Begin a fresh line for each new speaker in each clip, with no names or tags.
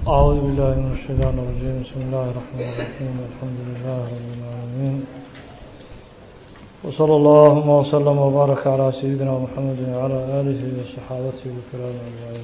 أعوذ بالله من الشيطان الرجيم بسم الله الرحمن الرحيم الحمد لله رب العالمين وصلى اللهم وسلم وبارك على سيدنا محمد وعلى آله وصحابته الكرام أجمعين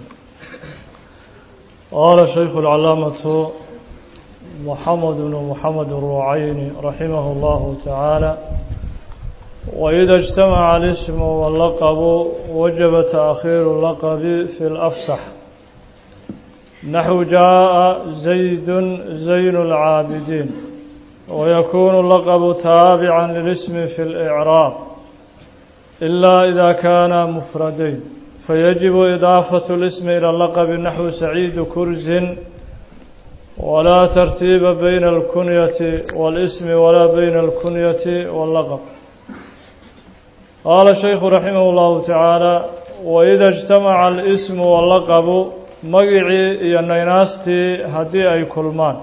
قال الشيخ العلامة محمد بن محمد الرعين رحمه الله تعالى وإذا اجتمع الاسم واللقب وجب تأخير اللقب في الأفصح نحو جاء زيد زين العابدين ويكون اللقب تابعا للاسم في الإعراب إلا إذا كان مفردين فيجب إضافة الاسم إلى اللقب نحو سعيد كرز ولا ترتيب بين الكنية والاسم ولا بين الكنية واللقب قال الشيخ رحمه الله تعالى وإذا اجتمع الاسم واللقب magicii iyo naynaastii haddii ay kulmaan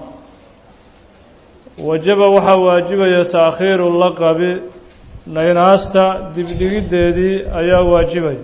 wajaba waxaa waajibaya taakhiiru laqabi naynaasta dibdhigiddeedii ayaa waajibaya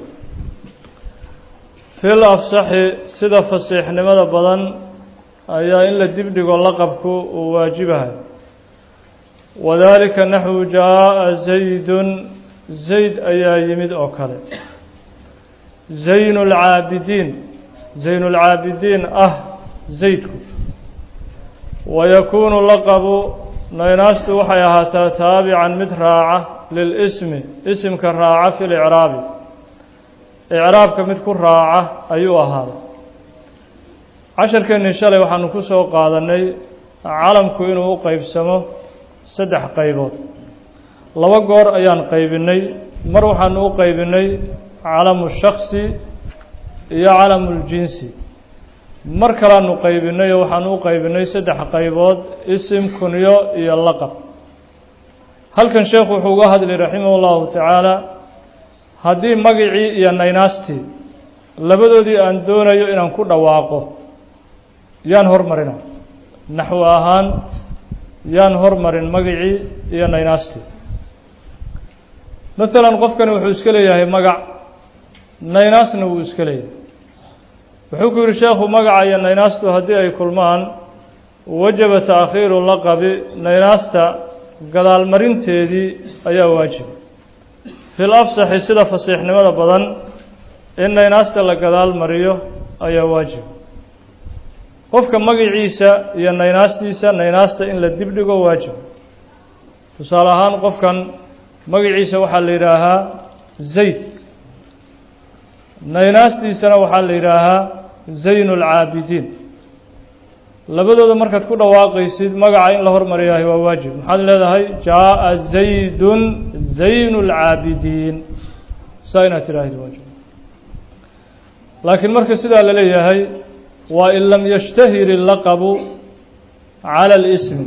fil afsaxi sida fasiixnimada badan ayaa in la dibdhigo laqabku uu waajibahay wadaalika naxwu jaa'a zaydun zayd ayaa yimid oo kale zaynu lcaabidiin zayn اlcaabidiin ah zaydku wayakuunu laqabu naynaastu waxay ahaataa taabican mid raaca lilismi isimka raaca fi licraabi icraabka mid ku raaca ayuu ahaaday casharkeennii shalay waxaanu ku soo qaadanay calamku inuu u qeybsamo saddex qaybood laba goor ayaan qaybinay mar waxaanu u qaybinay calamu shaksi iyo calamuljinsi mar kalaanu qaybinay oo waxaanu u qaybinay saddex qaybood isim kunyo iyo laqab halkan sheekhu wuxuu uga hadlay raximah llahu tacaala haddii magicii iyo naynaastii labadoodii aan doonayo inaan ku dhawaaqo yaan hormarina naxwo ahaan yaan hormarin magicii iyo naynaastii maalan qofkani wuxuu iska leeyahay magac naynaasna wuu iska leeyahay wuxuu ku yihi sheekhu magaca iyo naynaastu haddii ay kulmaan wajaba taakhiiru laqabi naynaasta gadaalmarinteedii ayaa waajiba fil afsaxi sida fasiixnimada badan in naynaasta la gadaal mariyo ayaa waajiba qofka magiciisa iyo naynaastiisa naynaasta in la dibdhigo waajiba tusaale ahaan qofkan magaciisa waxaa la yidhaahaa zayd naynaastiisana waxaa la yidhaahaa zaynu lcaabidiin labadooda markaad ku dhawaaqaysid magaca in la hormaryahay waa waajib maxaad leedahay jaaءa zaydun zaynu lcaabidiin saa inaad tidhaahid waajib laakiin marka sidaa la leeyahay waa in lam yashtahir illaqabu cala اlismi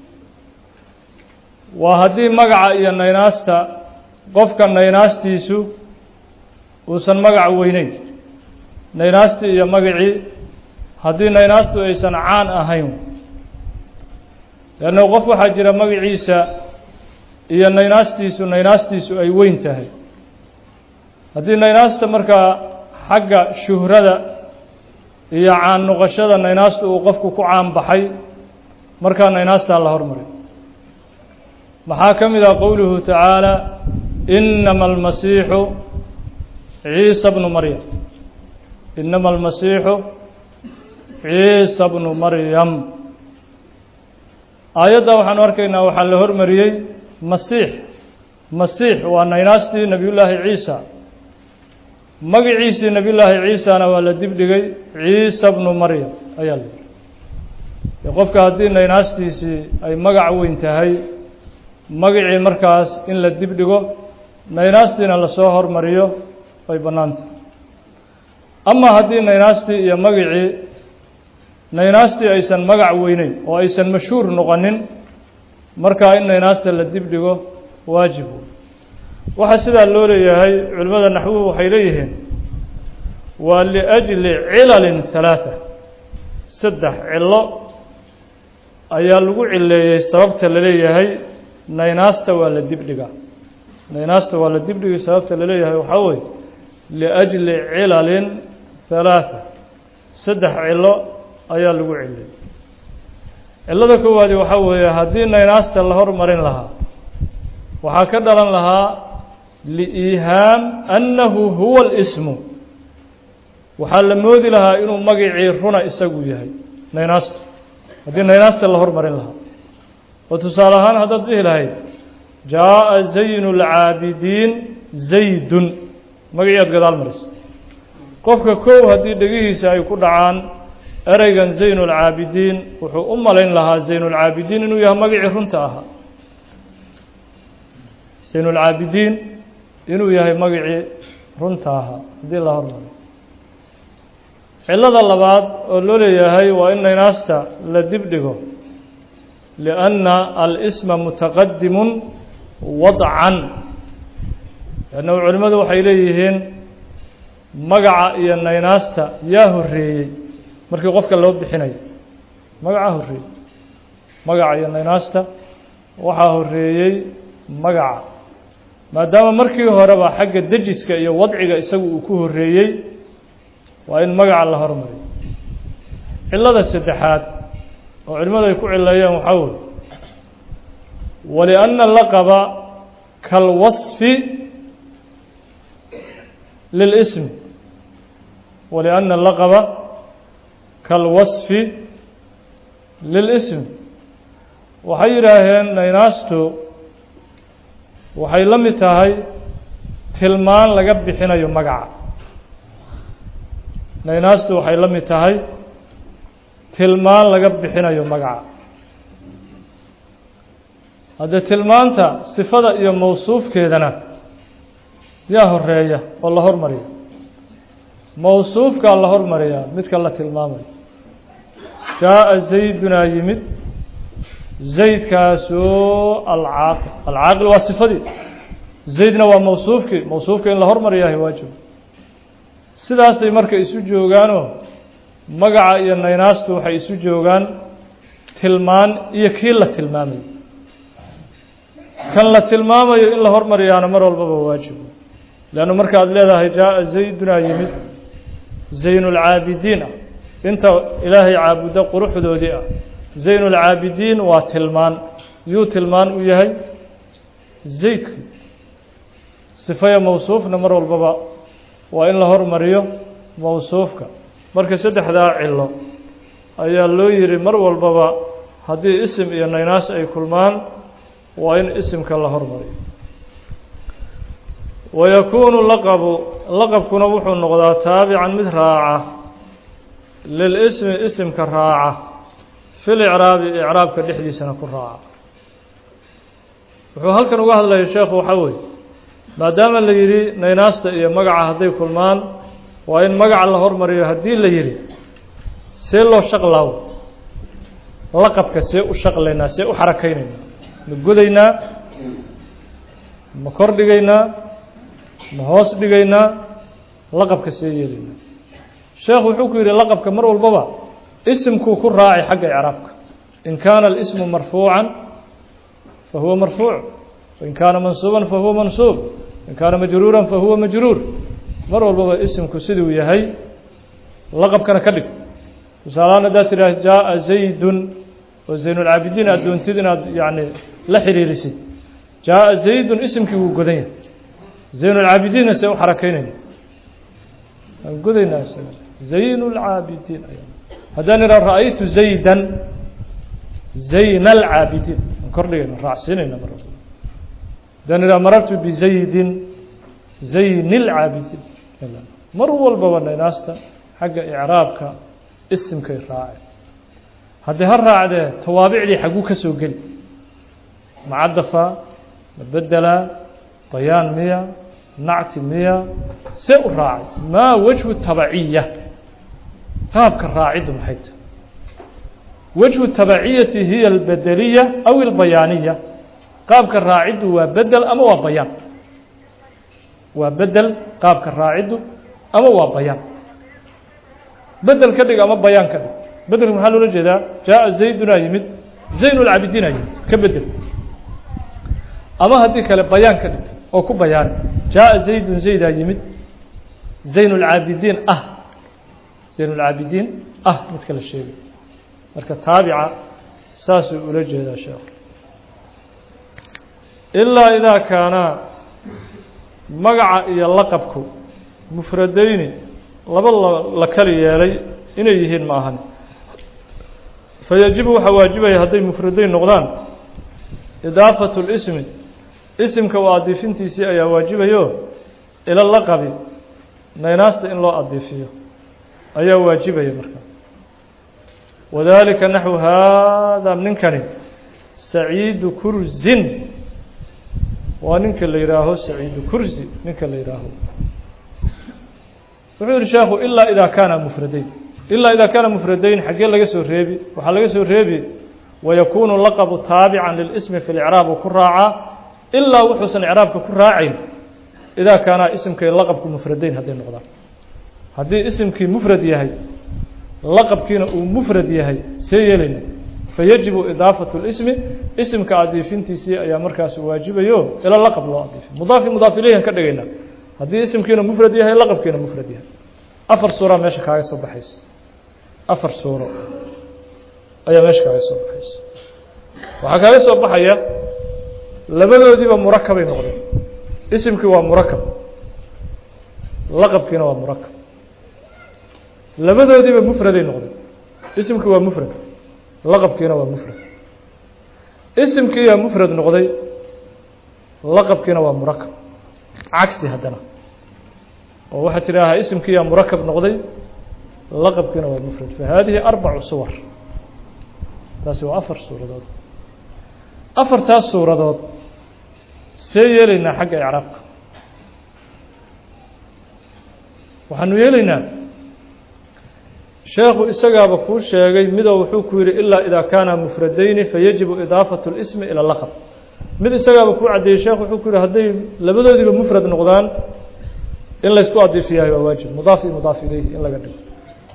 waa haddii magaca iyo naynaasta qofka naynaastiisu uusan magac weyneyn naynaastii iyo magacii haddii naynaastu aysan caan ahayn leanna qof waxaa jira magaciisa iyo naynaastiisu naynaastiisu ay weyn tahay haddii naynaasta markaa xagga shuhrada iyo caan noqoshada naynaastu uu qofku ku caan baxay markaa naynaastaa la hormaray maxaa ka mid ah qowluhu tacaala inama almasiixu ciisa bnu maryam inama almasiixu ciisa bnu maryam aayadda waxaanu arkaynaa waxaa la hormariyey masiix masiix waa naynaastii nebiyullaahi ciisa magiciisii nebiyullaahi ciisana waa la dibdhigay ciisa bnu maryam ayaa la yihi qofka haddii naynaastiisii ay magac weyn tahay magacii markaas in la dibdhigo naynaastiina lasoo hormariyo way bannaanta ama haddii naynaastii iyo magacii naynaastii aysan magac weyneyn oo aysan mashhuur noqonin markaa in naynaasta la dibdhigo waajib waxaa sidaa loo leeyahay culimmada naxwuhu waxay leeyihiin waa liأjli cilalin ثalaaثa saddex cilo ayaa lagu cileeyey sababta la leeyahay naynaasta waa la dibdhigaa naynaasta waa la dibdhigay sababta la leeyahay waxaa weye liأjli cilalin ثalaaثa saddex cilo ayaa lagu celiyey cillada koowaadi waxaa weeye haddii naynaasta la hormarin lahaa waxaa ka dhalan lahaa liihaam annahu huwa اlsmu waxaa la moodi lahaa inuu magicii runa isagu yahay naynaasta haddii naynaasta la hormarin lahaa oo tusaale ahaan haddaad dhihi lahayd jaaءa zayn اlcaabidiin zaydun magacii aad gadaal marisa qofka kow haddii dhegihiisa ay ku dhacaan ereygan zayn اlcaabidiin wuxuu u malayn lahaa zayn اlcaabidiin inuu yahay magacii runta ahaa zayn اlcaabidiin inuu yahay magacii runta ahaa haddii la hormaro cillada labaad oo loo leeyahay waa in naynaasta la dib dhigo lianna alsma mutaqadimun wadcan lannahu culimmadu waxay leeyihiin magaca iyo naynaasta yaa horeeyey markii qofka loo bixinayo magacaa horeeyey magaca iyo naynaasta waxaa horeeyey magaca maadaama markii horeba xagga dejiska iyo wadciga isagu uu ku horeeyey waa in magaca la hormariyo cillada saddexaad oo culimmadu ay ku cileeyeen waxaa wey walianna laqaba kalwasfi lilism walianna laqaba kalwasfi lilism waxay yidhaaheen naynaastu waxay la mid tahay tilmaan laga bixinayo magaca naynaastu waxay la mid tahay tilmaan laga bixinayo magaca haddee tilmaanta sifada iyo mawsuufkeedana yaa horeeya oo la hormariya mawsuufkaa la hormariyaa midka la tilmaamayo jaaءa zaydunaa yimid zaydkaasoo alcaaqil alcaaqil waa sifadii zaydna waa mawsuufkii mawsuufka in la hormariyahay waajib sidaasay marka isu joogaanoo magaca iyo naynaastu waxay isu joogaan tilmaan iyo kii la tilmaamayo kan la tilmaamayo in la hormariyaana mar walbaba waajib leannu markaad leedahay jaaءa zaydunaa yimid zayn اlcaabidiin ah inta ilaahay caabudo quruxdoodii ah zayn اlcaabidiin waa tilmaan yuu tilmaan u yahay zaydki sifaya mawsuufna mar walbaba waa in la hormariyo mawsuufka marka saddexdaa cilo ayaa loo yihi mar walbaba haddii isim iyo naynaas ay kulmaan waa in isimka la hormariyo wayakuunu laqabu laqabkuna wuxuu noqdaa taabican mid raaca lilismi isimka raaca fil icraabi icraabka dhexdiisana ku raaca wuxuu halkan uga hadlaya sheekhu waxaa weeye maadaama la yidhi naynaasta iyo magaca hadday kulmaan waa in magaca la hormariyo haddii la yidhi see loo shaqlaawo laqabka see u shaqlaynaa see u xarakaynaynaa ma godaynaa ma kor dhigaynaa ma hoos dhigaynaa laqabka see yeelaynaa sheekhu wuxuu ku yidhi laqabka mar walbaba isimkuu ku raacay xagga icraabka in kaana alismu marfuucan fa huwa marfuuc wain kaana mansuuban fa huwa mansuub in kaana majruuran fa huwa majruur mar walbaba isimku siduu yahay laqabkana ka dhig tusaalahaan haddaad tidhaah jaaءa zaydun oo zaynulcaabidiin aad doontid inaad yani la xiriirisid jaaءa zaydun isimkii wuu godan yahay zaynulcaabidiinna see u xarakaynayna waan godaynaa isaga zayn اlcaabidiin haddaan idhaa ra'aytu zaydan zayn alcaabidiin aan kor dhigayna raacsiinayna mar walba haddaan idhaa marartu bizaydin zayn اlcaabidiin mar walbaba naynaasta xagga icraabka isimkay raaceen haddii ha raacdee tawaabicdii xagguu ka soo geli macadafa ma bedelaa bayaan miya nacti miya see u raacay maa wajhu tabaciya qaabka raaciddu maxay tahay wajhu tabaciyati hiya albedeliya aw albayaaniya qaabka raaciddu waa bedel ama waa bayaan waa bedel qaabka raaciddu ama waa bayaan bedel ka dhig ama bayaan ka dhig bedelka maxaa loola jeedaa jaaءa zaydunaa yimid zayn اlcaabidiinaa yimid ka bedel ama haddii kale bayaan ka dhig oo ku bayaani jaaءa zaydun zaydaa yimid zayn اlcaabidiin ah zaynulcaabidiin ah midka la sheegay marka taabica saasuu ula jeedaa sheekh ilaa idaa kaanaa magaca iyo laqabku mufradayni laba la kali yeelay inay yihiin ma ahan fayajibu waxaa waajibaya hadday mufradayn noqdaan idaafatu lismi isimka u adiifintiisii ayaa waajibayo ila laqabi naynaasta in loo adiifiyo ayaa waajibaya marka wadalika naxwu haada ninkani saciidu kursin waa ninka la yihaaho saciidu kursi ninka la yihaaho wuxuu yihi sheekhu ilaa idaa kaana mufradayn ilaa idaa kaana mufradayn xaggee laga soo reebi waxaa laga soo reebi wayakuunu laqabu taabican lilismi fi licraab uu ku raacaa ilaa wuxuusan icraabka ku raacayn idaa kaanaa isimkay laqabku mufradayn hadday noqdaan haddii isimkii mufrad yahay laqabkiina uu mufrad yahay see yeelayna fayajibu idaafatu lismi isimka adiifintiisii ayaa markaas waajibayo ila laqab loo adiifiy mudaafi mudaaf ilayhan ka dhigayna haddii isimkiina mufrad yahay laqabkiina mufrad yahay afar suuraa meesha kaaga soo baxaysa afar suuro ayaa meesha kaaga soo baxaysa waxaa kaaga soo baxaya labadoodiiba murakabay noqdeen isimkii waa murakab laqabkiina waa murakab labadoodiiba mufraday noqdeen isimkii waa mufrad laqabkiina waa mufrad isimkiiyaa mufrad noqday laqabkiina waa murakab cagsi haddana oo waxaa tidhaahaa isimkiiyaa murakab noqday laqabkiina waa mufrad fa haadihi arbacu suwar taasi waa afar suuradood afartaas suuradood see yeelaynaa xagga icraabka waxaanu yeelaynaa sheekhu isagaaba kuu sheegay midoo wuxuu ku yidhi ilaa idaa kaana mufradayni fayajibu idaafatu اlismi ilى laqab mid isagaaba kuu caddeeyey sheekhu wuxuu ku yihi hadday labadoodiiba mufrad noqdaan in laysku adiifiyahay waa waajib mudaaf iyo mudaaf ilayhi in laga dhigo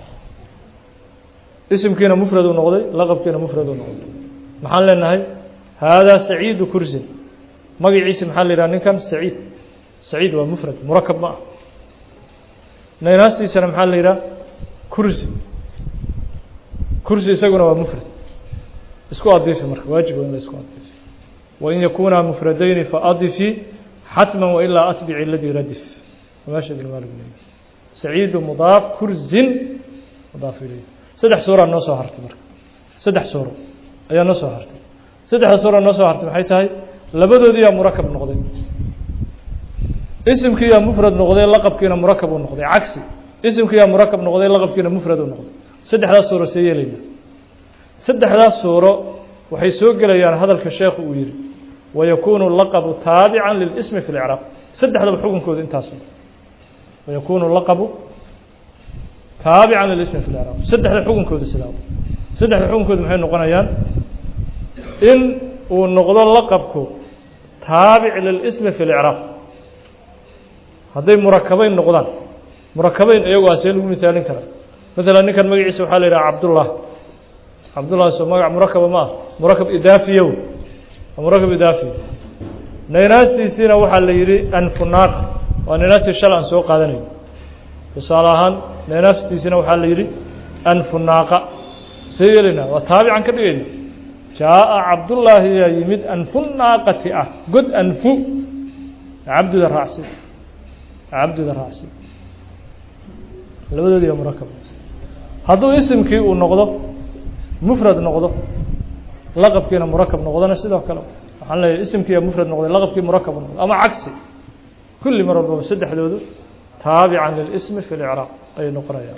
isimkiina mufraduu noqday laqabkiina mufraduu noqday maxaan leenahay haadaa saciidu kursin magaciisi maxaa la yidhaha ninkan saciid saciid waa mufrad murakab ma ah naynastiisana maxaa la yidhaha kursi kursi isaguna waa mufrad isku adiifi marka waajib waa in la isku adiifi wain yakunaa mufradayni faadifi xatma wailaa atbici aladii radif meesha ibn maalik leeyahy saciidu mudaaf kursin mudaaf ilayh saddex suuraa noo soo hartay marka saddex suuro ayaa noo soo hartay saddexda suura noo soo hartay maxay tahay labadoodiyaa murakab noqday isimkiiyaa mufrad noqday laqabkiina murakab uu noqday cagsi isimkiiyaa murakab noqday laqabkiina mufrad uu noqday saddexdaas suuro see yeelayna saddexdaas suuro waxay soo gelayaan hadalka sheekhu uu yihi wayakuunu laqabu taabican lilismi fi licraab saddexdaba xukunkooda intaas wayakuunu laqabu taabican lilismi fi licraab saddexda xukunkooda sidaa saddexda xukunkooda maxay noqonayaan in uu noqdo laqabku taabic lilismi fi licraab hadday murakabeyn noqdaan murakabeyn iyagu a see lagu misaalin karaa maalan ninkan magaciisa waxaa la yidhaha cabdullah cabdullah soo magac murakaba ma ah murakab idaafiyow murakab idaafiy naynaastiisiina waxaa la yidhi anfunaaq waa naynaastii shal aan soo qaadanayo tusaale ahaan naynaaftiisina waxaa la yidhi anfunaaqa see yeelaynaa waa taabican ka dhigayna jaaءa cabdullaahi yaa yimid anfunaaqati ah god anfu cabduda raacsi cabduda raacsi labadoodiiba murakab hadduu isimkii uu noqdo mufrad noqdo laqabkiina murakab noqdona sidoo kale waxaan leeyahy isimkiiya mufrad noqday laqabkii murakab noqdo ama cagsi kulli mar walbaba saddexdoodu taabican lilismi fi licraaq ayay noqonayaan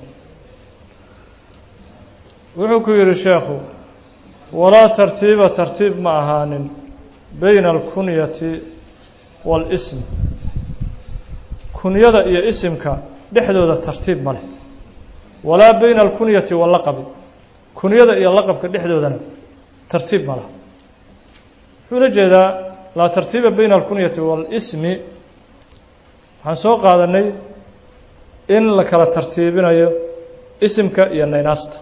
wuxuu ku yihi sheekhu walaa tartiiba tartiib ma ahaanin bayna alkunyati waاlism kunyada iyo isimka dhexdooda tartiib ma leh walaa bayna alkunyati walaqabi kunyada iyo laqabka dhexdoodana tartiib ma laha wuxuu la jeedaa laa tartiiba bayna alkunyati waalismi waxaan soo qaadanay in la kala tartiibinayo isimka iyo naynaasta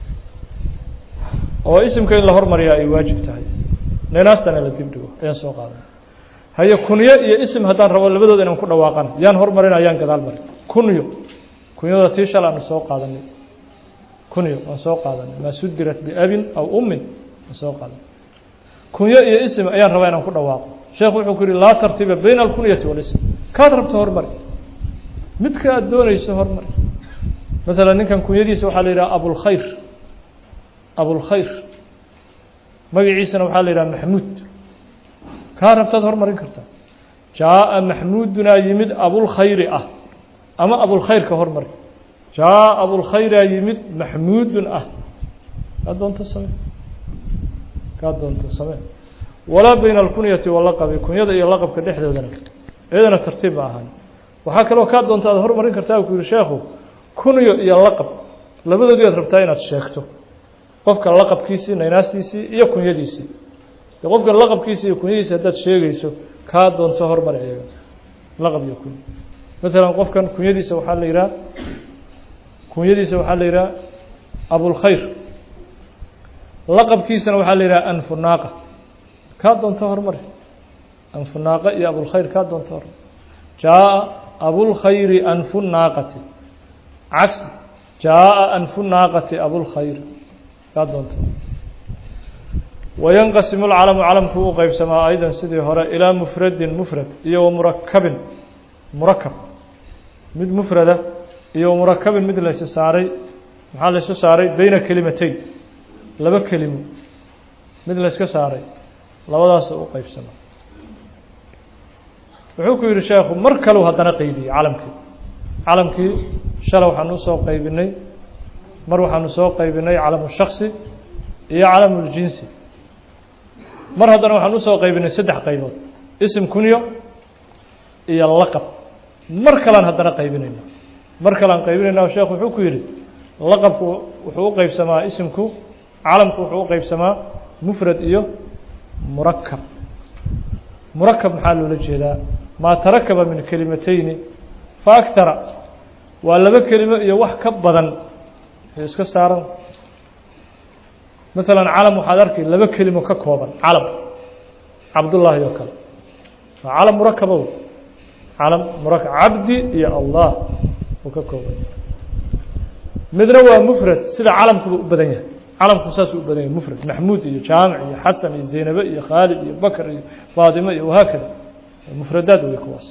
oo isimka in la hormariyaa ay waajib tahay naynaastana la dib dhigo ayaan soo qaadanay haye kunyo iyo isim haddaan rabo labadooda inaan ku dhawaaqan yaan hormarina yaan gadaal marin kunyo kunyada tii shal aanu soo qaadanay kunyo waan soo qaadanay maa sudirat biabin aw ummin waan soo qaadanay kunyo iyo ism ayaan rabaa inaan ku dhawaaqo sheekhu wuxuu ku yihi laa tartiba bayna alkunyati walism kaad rabto hormari midka aad doonayso hormari maala ninkan kunyadiisa waxaa la yidhaha abulkhayr abulkhayr magaciisana waxaa la yidhaha maxmuud kaa rabtaad hormarin kartaa jaaءa maxmuudunaa yimid abulkhayri ah ama abulkhayrka hormari jaaءa abulkhayraa yimid maxmuudun ah kaa doonto same kaa doonto same walaa bayna alkunyati walaqabi kunyada iyo laqabka dhexdoodana iyadana tartiib ma ahaan waxaa kaloo kaa doonta aad hormarin kartaa ku yihi sheekhu kunyo iyo laqab labadoodii aad rabtaa inaad sheegto qofka laqabkiisii naynaastiisii iyo kunyadiisii qofka laqabkiisi iyo kunyadiisi haddaad sheegayso kaa doonto hormar iyaga laqab iyo kunya maalan qofkan kunyadiisa waxaa la yidhaha kunyadiisa waxaa la yidhaha abulkhayr laqabkiisana waxaa la yidhaha anfunaaqa kaa doonto hormari anfunaaqa iyo abulkhayr kaa doonto hormar jaaءa abulkhayri anfunaaqati cagsi jaaءa anfunaaqati abulkhayr kaa doonto wayanqasimu lcalamu calamku u qeybsamaa aydan sidii hore ilaa mufradin mufrad iyo wamurakabin murakab mid mufrada iyo wamurakabin mid laysu saaray maxaa laysu saaray beyna kelimatayn laba kelimo mid layska saaray labadaas u qeybsamaa wuxuu ku yihi sheekhu mar kaleu haddana qeydiyey calamkii calamkii shala waxaanu usoo qeybinay mar waxaanu soo qeybinay calamu shaksi iyo calamu ljinsi mar haddana waxaan usoo qaybinay saddex qaybood ism kunyo iyo laqab mar kalean haddana qaybinayna mar kalean qaybinayna sheekhu wuxuu ku yidhi laqabku wuxuu u qeybsamaa isimku calamku wuxuu u qeybsamaa mufrad iyo murakab murakab maxaa loola jeedaa maa tarakaba min kelimateyni fa aktara waa laba kelimo iyo wax ka badan waxay iska saaran maalan calam waxaad arkay laba kelimo ka kooban calam cabdullaahi oo kale waa calam murakabow calam murakab cabdi iyo allah uu ka kooban midna waa mufrad sida calamkuba u badan yahay calamku saasuu u badan yahay mufrad maxmuud iyo jaamic iyo xasan iyo zaynabe iyo khaalid iyo bakr iyo faatimo iyo wahaakada mufradaad wey kuwaas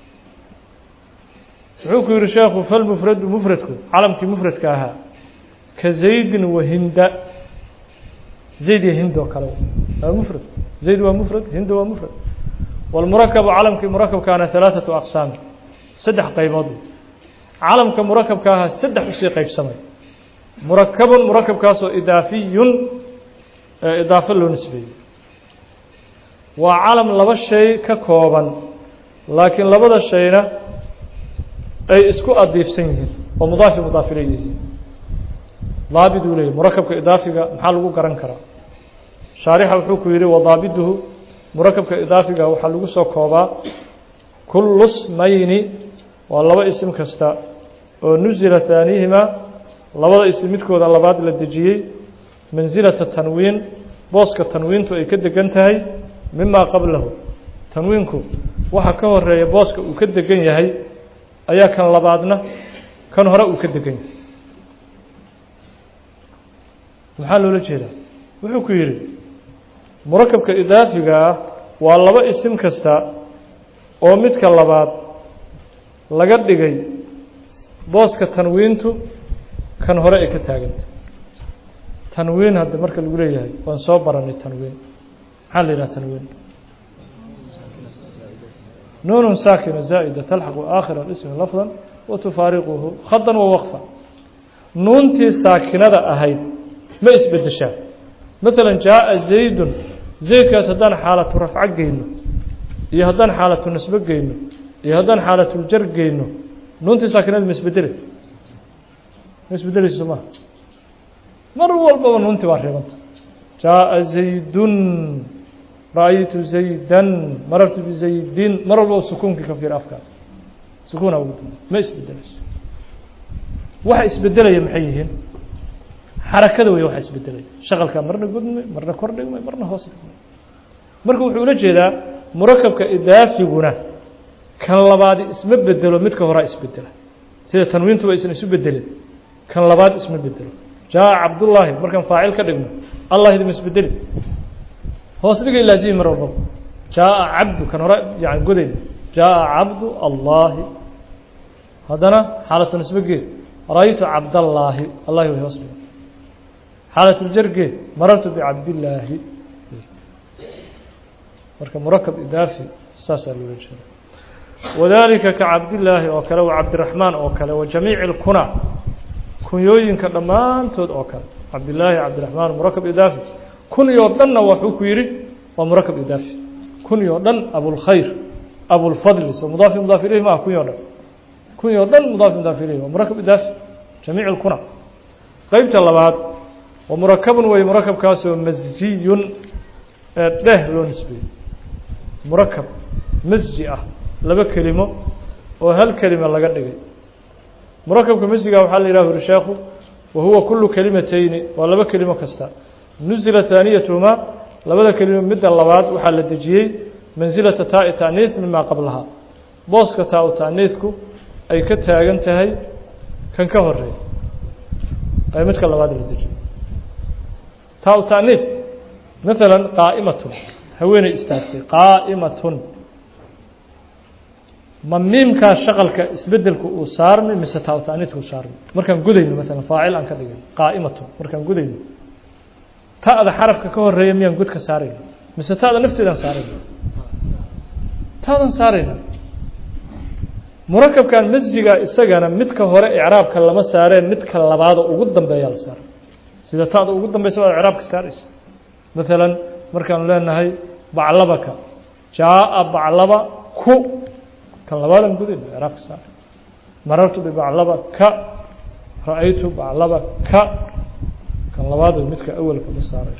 wuxuu ku yihi sheekhu falmufradu mufradku calamkii mufradka ahaa ka zaydin wahinda zayd iyo hind oo kale waa mufrad zayd waa mufrad hind waa mufrad wاlmurakabu calamkii murakabkaana ثalaaثaةu aqsaami saddex qaybood calamka murakabka ahaa saddex usii qeybsamay murakabun murakabkaasoo idaafiyun idaafo loo nisbeeyey waa calam laba shay ka kooban laakiin labada shayna ay isku adiifsan yihiin oo mudaafi mudaafila yihiin daabid uu leeyay murakabka idaafiga maxaa lagu garan karaa shaarixa wuxuu ku yihi wadaabiduhu murakabka idaafiga waxaa lagu soo koobaa kullu smayni waa laba isim kasta oo nusila haanihima labada isim midkooda labaad la dejiyey mansilata tanwiin booska tanwiintu ay ka degan tahay mimaa qablahu tanwiinku waxa ka horeeya booska uu ka degan yahay ayaa kan labaadna kan hore uu ka degan yahay maxaa loola jeedaa wuxuu ku yidhi murakabka idaafiga ah waa laba isim kasta oo midka labaad laga dhigay booska tanwiintu kan hore ay ka taaganta tanwiin hadda marka lagu leeyahay waan soo baranay tanwiin maxaa la yidhaha tanwiin nuun saakina zaa'ida talxaqu aakhira ismi lafda wa tufaariquhu khadan wa waqfa nuuntii saakinada ahayd ma isbedeshaa maalan jaaءa zaydun zaydkaas haddaan xaalatu rafco geyno iyo haddaan xaalatu nasbo geyno iyo haddaan xaalatuljar geyno nuuntii saakinada ma isbedele ma isbedeleyso maha mar walbaba nuuntii waa reebanta jaaءa zaydun ra'aytu zaydan marartu bizaydin mar walbaba sukuunkii ka fiir afkaa sukuuna ugu damba ma isbedeleyso waxa isbedelaya maxay yihiin xarakada wey waxa isbedelaya shaqalkaa marna gudmay marna kor dhigmay marna hoos dhigmay marka wuxuu ula jeedaa murakabka idaafiguna kan labaadi isma bedelo midka horaa isbedela sida tanwiintuba aysan isu bedelin kan labaad isma bedelo jaa cabdullaahi markaan faacil ka dhigno allah idima isbedeli hoos dhigay laazimi mar walbaba jaaa cabdu kan hore yani godayn jaaa cabdu allaahi haddana xaalatu nisbegeed ra-ytu cabdallaahi allahi way hoos dhigay xaalatuljargeed marartu bicabdillaahi marka murakab idaafi saasaa loola jeeda wadalika ka cabdillaahi oo kale wa cabdiraxmaan oo kale wa jamiici اlkuna kunyooyinka dhammaantood oo kale cabdillaahi cabdiraxmaan murakab idaafi kunyoo dhanna waxuu ku yidhi waa murakab idaafi kunyoo dhan abulkhayr abulfadli so mudaafi mudaaf ilayhi maaha kunyoo dhan kunyoo dhan mudaafi mudaaf ilayhi waa murakab idaafi jamiic اlkuna qeybta labaad wa murakabun wey murakabkaasoo masjiyun ee dheh loo nisbeeyey murakab masji ah laba kelimo oo hal kelima laga dhigay murakabka masjiga waxaa la yidhah uri sheekhu wa huwa kulu kelimateyni waa laba kelimo kasta nusila haaniyatuhumaa labada kelimo midda labaad waxaa la dejiyey mansilata taa-i ta'niis mimaa qablahaa booska taa-u ta'niisku ay ka taagan tahay kan ka horeey ay midka labaad la dejiyey taa-u ta'niis maala qaa'imatun haweeney istaagtay qaa'imatun ma miimkaa shaqalka isbedelku uu saarmay mise taa-u ta'niisku saarmay markaan gudayno maala faacil aan ka dhigay qaa'imatun markaan gudayno ta'da xarafka ka horeeya miyaan god ka saarayna mise ta'da nafteedaan saarayna ta'dan saarayna murakabkan masjiga isagana midka hore icraabka lama saareen midka labaado ugu dambeeyaa la saaray sida ta'da ugu dambeysa waa icraabka saaraysa maalan markaanu leenahay baclabaka jaa-a baclaba ku kan labaadaan gudayna icraabka saaray marartu bibaclaba ka ra-aytu baclaba ka kan labaad midka awelka la saaray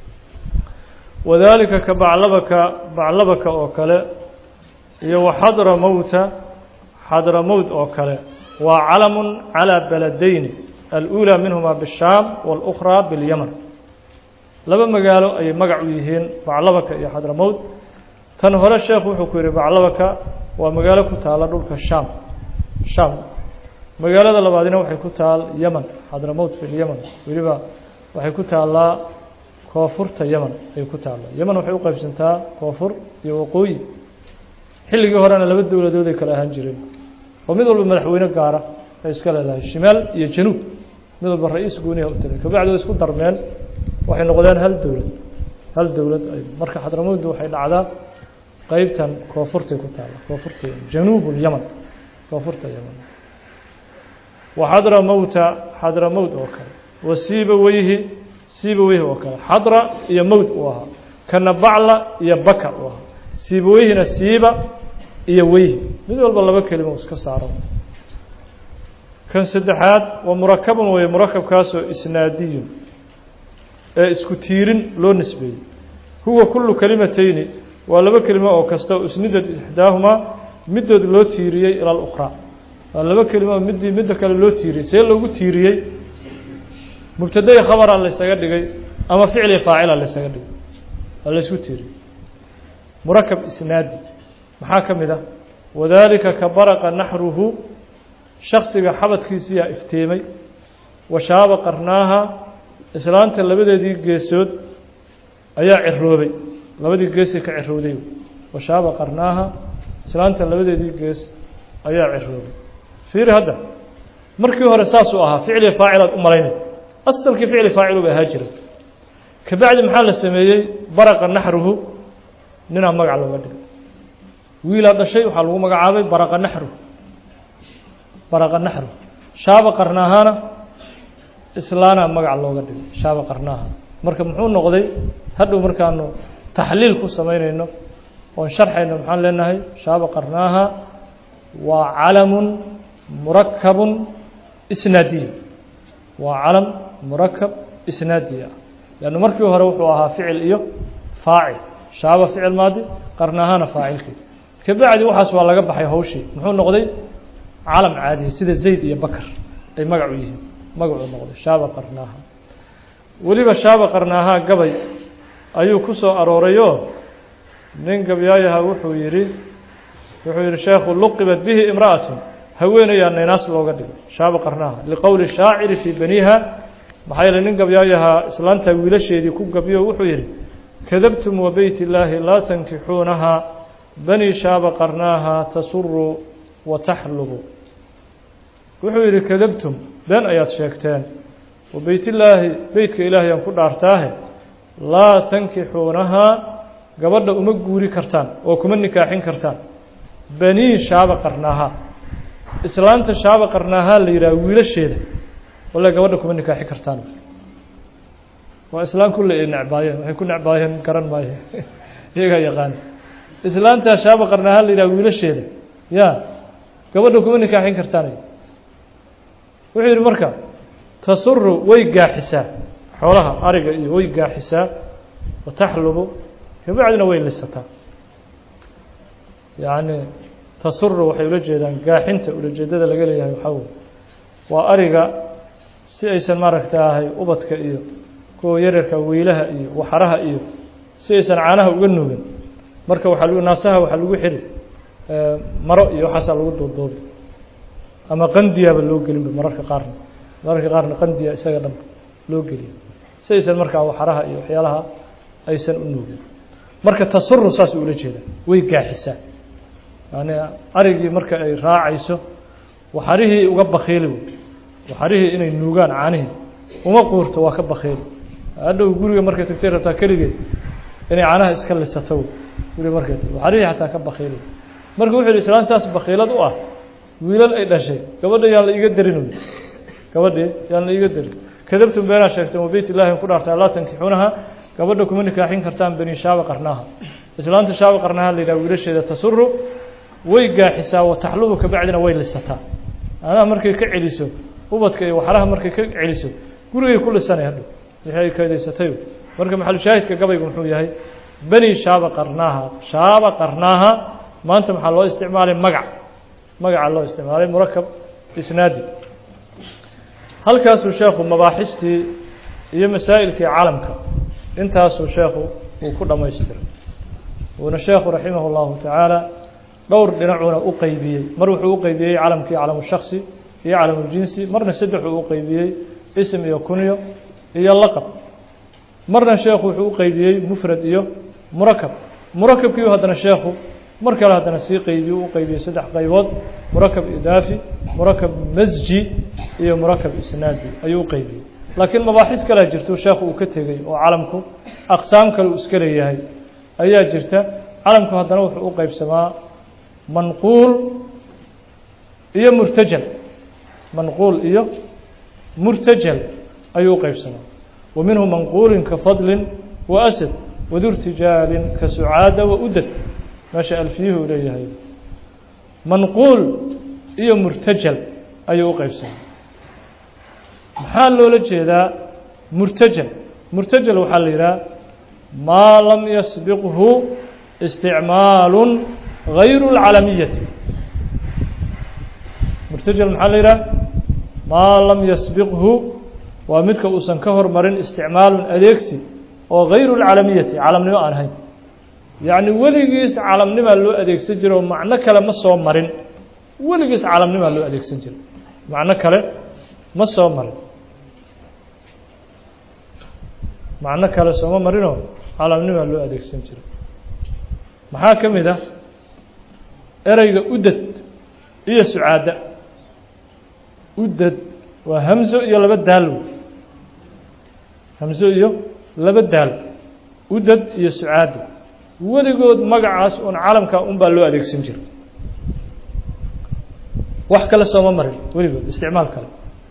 wadalika ka baclabaka baclabaka oo kale iyo waxadra mowta xadra mowt oo kale waa calamun calى beledeyni alأulى minhuma bالshaam wاlأkhraa biاlyaman laba magaalo ayay magac u yihiin baclabaka iyo xadra mowt tan hore sheekhu wuxuu ku yihi baclabaka waa magaalo ku taala dhulka shaam shaam magaalada labaadina waxay ku taal yeman xadramowt fi lyeman weliba waxay ku taallaa koonfurta yeman ayay ku taallaa yeman waxay u qaybsantaa koonfur iyo waqooyi xilligii horena laba dowladood ay kala ahaan jireen oo mid walba madaxweyne gaara ay iska leedahay shimaal iyo januub mid walba ra-iis gooniha u tiray kabacdi way isku darmeen waxay noqdeen hal dowlad hal dowlad marka xadramowtdu waxay dhacdaa qeybtan koonfurtay ku taalla koonfurta januub lyaman koonfurta yeman waxadra mowta xadra mowt oo kale wa siiba weyhi siiba weyhi oo kale xadra iyo mowt uu ahaa kana bacla iyo baka uu ahaa siiba weyhina siiba iyo weyhi mid walba laba kelimo iska saaro kan saddexaad waa murakabun weye murakabkaasoo isnaadiyun ee isku tiirin loo nisbeeyey huwa kulu kelimateyni waa laba kelimo oo kasta oo isnidad ixdaahumaa midood loo tiiriyey ila اlأkhraa waa laba kelimo midii midda kale loo tiiriyey see loogu tiiriyey mubtadai khabara laysaga dhigay ama ficli faacila laysaga dhigay waa laysku tiiriyey murakab isnaadi maxaa ka mid ah wadalika ka baraqa naxruhu shaksiga xabadkiisiyaa iftiimay washaaba qarnaaha islaanta labadeedii geesood ayaa ciroobay labadii geesay ka cirowday washaaba qarnaaha islaanta labadeedii gees ayaa ciroobay fiiri hadda markii hore saasuu ahaa ficli faacilaad u malaynay asalkii ficli faacilu ba ahaa jira kabacdi maxaa la sameeyey baraqa naxruhu ninaa magac looga dhigay wiilaa dhashay waxaa lagu magacaabay baraqa naxruhu baraqa naxruhu shaaba qarnaahana islaana magac looga dhigay shaaba qarnaaha marka muxuu noqday hadhow markaanu taxliil ku samaynayno oon sharxayno maxaan leenahay shaaba qarnaaha waa calamun murakabun isnaadiy waa calam murakab isnaadiy ah leannu markii hore wuxuu ahaa ficil iyo faacil shaaba ficil maadi qarnaahana faacilkii kabacdi waxaas waa laga baxay hawshii muxuu noqday calam caadiya sida zayd iyo bakar ay magacu yihiin magacuu noqday shaaba qarnaaha weliba shaaba qarnaaha gabay ayuu ku soo aroorayoo nin gabyaayaha wuxuu yidhi wuxuu yihi sheekhu luqibat bihi imra'atu haweenayaa naynaas looga dhigay shaaba qarnaaha liqowli shaaciri fii baniha maxaa yeeley nin gabyaayahaa islaantaa wiilasheedii ku gabyo wuxuu yidhi kadabtum wa beyt illaahi laa tankixuunaha bani shaaba qarnaaha tasuru wa taxlubu wuxuu yidhi kadabtum been ayaad sheegteen wa beytillaahi beytka ilaahay aan ku dhaartaahe laa tankixuunahaa gabadha uma guuri kartaan oo kuma nikaaxin kartaan banii shaaba qarnaaha islaanta shaaba qarnaahaa la yidhaha wiilasheeda walla gabadha kuma nikaaxi kartaan waa islaan kulle ay necbaayeen waxay ku necbaayeen garan maayo iyagaa yaqaana islaantaa shaaba qarnaahaa la yidhaha wiilasheeda ya gabadha kuma nikaaxin kartaan wuxuu yidhi marka tasuru way gaaxisaa xoolaha ariga iyo way gaaxisaa wa taxlubu kabacdina way lisataa yacni tasuru waxay ula jeedaan gaaxinta ulajeedada laga leeyahay waxaa wey waa ariga si aysan maaragtaahay ubadka iyo kuwa yaryarka weylaha iyo waxaraha iyo si aysan caanaha uga nuugin marka waxaa lagu naasaha waxaa lagu xiri maro iyo waxaasaa lagu duuduubi ama qandiyaaba loo gelinba mararka qaarna mararka qaarna qandiya isaga dhanba loo geliya si aysan markaa waxaraha iyo waxyaalaha aysan u nuugin marka tasuru saas ula jeeda way gaaxisaa yani arigii marka ay raacayso waxarihii uga bakiili wey waxarihii inay nuugaan caanihii uma quurto waa ka bakiili hadhow guriga markay tagtay rabtaa keligeed inay caanaha iska lisato wey guriga markay tag waxarihii xataa ka bakiili marka wuxuu yihi islaan saas bakiilad u ah wiilal ay dhashay gabadha yaan la iiga darin gabadhii yaan la iiga darin kadabtum beenaa sheegteen wa beyt illahi ku dhaartaa laa tankixuunaha gabadha kuma nikaaxin kartaan bani shaaba qarnaaha islaanta shaaba qarnaaha la yidhaha wiilasheeda tasuru way gaaxisaa wa taxlubu kabacdina way lisataa anaha markay ka celiso ubadka iyo waxaraha markay ka celiso gurigay ku lisanay hadhow wixii ay kadaysatay marka maxalushaahidka gabaygu muxuu yahay bani shaaba qarnaaha shaaba qarnaaha maanta maxaa loo isticmaalay magac magaca loo isticmaalay murakab isnaadi halkaasuu sheekhu mabaaxistii iyo masaa'ilkii calamka intaasuu sheekhu uu ku dhammaystiray wuuna sheekhu raximah اllahu tacaala dhowr dhinacuuna u qeybiyey mar wuxuu u qeybiyey calamkii calamu shaksi iyo calamuljinsi marna saddexuu u qeybiyey ism iyo kunyo iyo laqab marna sheekhu wuxuu u qeybiyey mufrad iyo murakab murakabkiiu haddana sheekhu mar kale haddana sii qeybiye u qeybiyey saddex qaybood murakab idaafi murakab masji iyo murakab isnaadi ayuu u qeybiyey laakiin mabaaxis kalea jirto sheekhu uu ka tegey oo calamku aqsaam kale uu iska leeyahay ayaa jirta calamku haddana wuxuu u qeybsamaa manquul iyo murtajal manquul iyo murtajal ayuu u qeybsamaa wa minhu manquulin ka fadlin wa asad wadurtijaalin ka sucaada wa udad meesha alfiyuhu leeyahay manquul iyo murtajal ayuu u qeybsamaa maxaa loola jeedaa murtajal murtajal waxaa la yidhaha maa lam yasbiqhu isticmaalu غayru اlcalamiyati murtajal maxaa la yidhaha maa lam yasbiqhu waa midka uusan ka hormarin isticmaalun adeegsi oo غayru اlcalamiyati calamnimo aan ahayn yacni weligiis calamnimaa loo adeegsan jira oo macno kale ma soo marin weligiis calamnimaa loo adeegsan jira macno kale ma soo marin macno kale sooma marinoo calamnimaa loo adeegsan jira maxaa ka mid ah ereyga udad iyo sucaada udad waa hamzo iyo laba daal hamzo iyo laba daal udad iyo sucaada weligood magacaas uun calamka un baa loo adeegsan jira wax kale sooma marin weligood isticmaal kale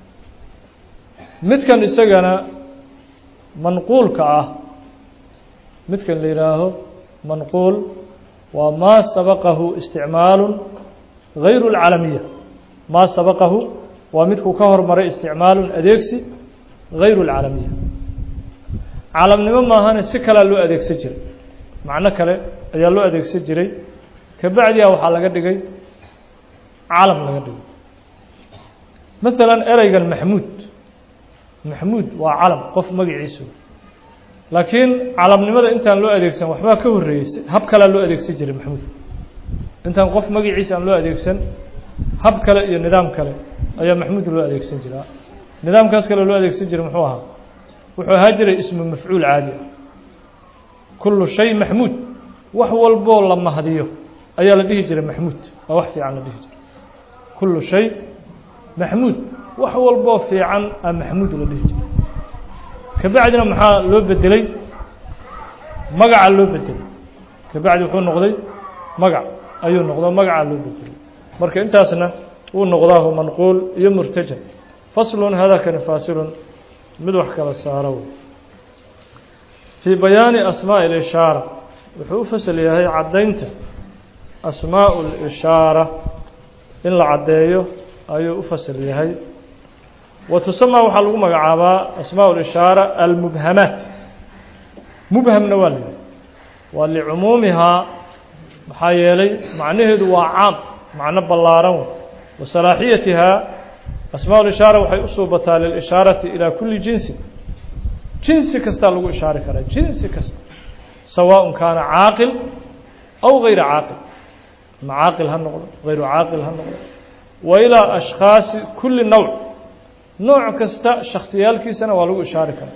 midkan isagana manquulka ah midkan la yidhaaho manquul waa maa sabaqahu isticmaalu غayru اlcalamiya maa sabaqahu waa midkuu ka hormaray isticmaalun adeegsi غayru اlcalamiya calamnimo maahane si kalea loo adeegsan jiray macno kale ayaa loo adeegsan jiray kabacdiha waxaa laga dhigay calam laga dhigay maala ereygan maxmuud maxmuud waa calam qof magaciisu laakiin calamnimada intaan loo adeegsan waxbaa ka horreeyey hab kalea loo adeegsan jiray maxmuud intaan qof magaciisa aan loo adeegsan hab kale iyo nidaam kale ayaa maxmuud loo adeegsan jiraa nidaamkaas kale loo adeegsan jiray muxuu ahaa wuxuu ahaa jiray ismu mafcuul caadi ah kullu shay maxmuud wax walboo la mahdiyo ayaa la dhihi jiray maxmuud waa wax fiican la dhihi jiray kullu shay maxmuud wax walboo fiican a maxmuud la dhihi jiray kabacdina maxaa loo bedelay magaca loo bedelay kabacdi wuxuu noqday magac ayuu noqdo magacaa loo bedelay marka intaasna wuu noqdaahu manquul iyo murtaja faslun hadakani faasilun mid wax kala saaro wey fii bayaani asmaaءi اlishaara wuxuu u fasal yahay caddaynta asmaaءu اlishaara in la caddeeyo ayuu u fasal yahay wa tusamaa waxaa lagu magacaabaa asmaaء اlishaara almubhamaat mubhamna waa la waa licumuumihaa maxaa yeelay macnaheedu waa caam macno ballaaran wa salaaxiyatihaa asmaa lishaara waxay u suubataa lilishaarati ilaa kulli jinsin jinsi kastaa lagu ishaari karaa jinsi kasta sawaaء kaana caaqil aw gayra caaqil ama caaqil ha noqdo gayru caaqil ha noqdo wa ilaa ashkhaasi kulli nowc nooc kasta shaksiyaalkiisana waa lagu ishaari karaa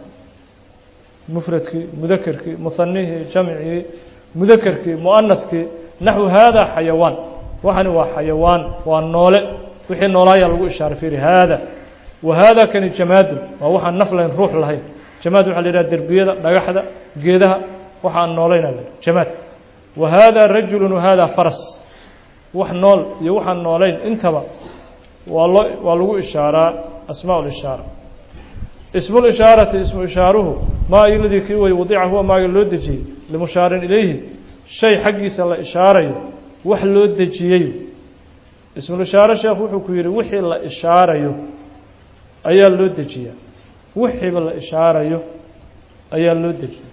mufradkii mudakerkii muhanihii jamcii mudakerkii muanadkii naxwu haada xayawaan waxani waa xayawaan waa noole wixii noolaayaa lagu ishaaray fiiri haada wa haada kani jamaadun waa waxaan naf lahayn ruux lahayn jamaad waxa la yidhaha derbiyada dhagaxda geedaha waxaan noolayna la jamaad wa haada rajulu wahada faras wax nool iyo waxaan noolayn intaba waa loo waa lagu ishaaraa asmaa lishaara ismu lishaarati ismu ishaaruhu maa iladii kii way wadica huwa maaga loo dejiyey limushaarin ilayhi shay xaggiisa la ishaarayo wax loo dejiyey ismulishaare sheekh wuxuu ku yidhi wixii la ishaarayo ayaa loo dejiyaa wixiiba la ishaarayo ayaa loo dejiya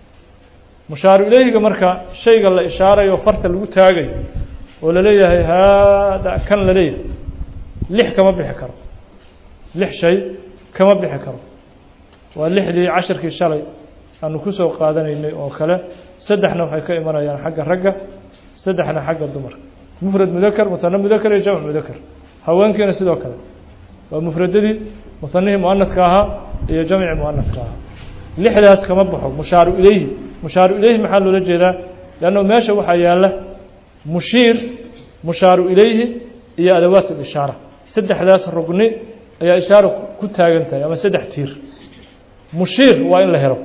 mushaaru ilayhiga marka shayga la ishaarayo farta lagu taagayo oo laleeyahay haada kan la leeyahay lix kama bixi karo lix shay kama bixi karo waa lixdii cashirkii shalay aanu kusoo qaadanaynay oo kale saddexna waxay ka imanayaan xagga ragga saddexna xagga dumarka mufrad mudaker muhane mudaker iyo jamc mudaker haweenkiina sidoo kale waa mufradadii muhanihii muanadka ahaa iyo jamci muanadka ahaa lixdaas kama baxo mushaaru ilayhi mushaaru ilayhi maxaa loola jeedaa leanno meesha waxaa yaala mushiir mushaaru ilayhi iyo adawaat اlishaara saddexdaas rugni ayaa ishaara ku taagan tahay ama saddex tiir mushiir waa in la helo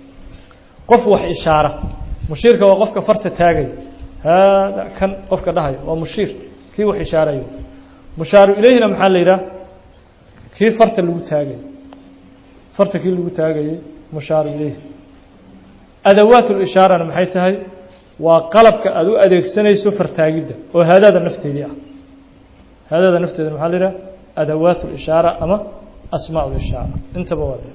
qof wax ishaara mushiirka waa qofka farta taagaya haada kan qofka dhahaya waa mushiir kii wax ishaarayo mushaaru ilayhina maxaa la yidhaha kii farta lagu taagay farta kii lagu taagayay mushaaru ilayhi adawaat lishaarana maxay tahay waa qalabka aada u adeegsanayso fartaagidda oo haadaada nafteedii ah haadaada nafteeda maxaa la yidhaha adawaat lishaara ama asmaa lishaara intaba waa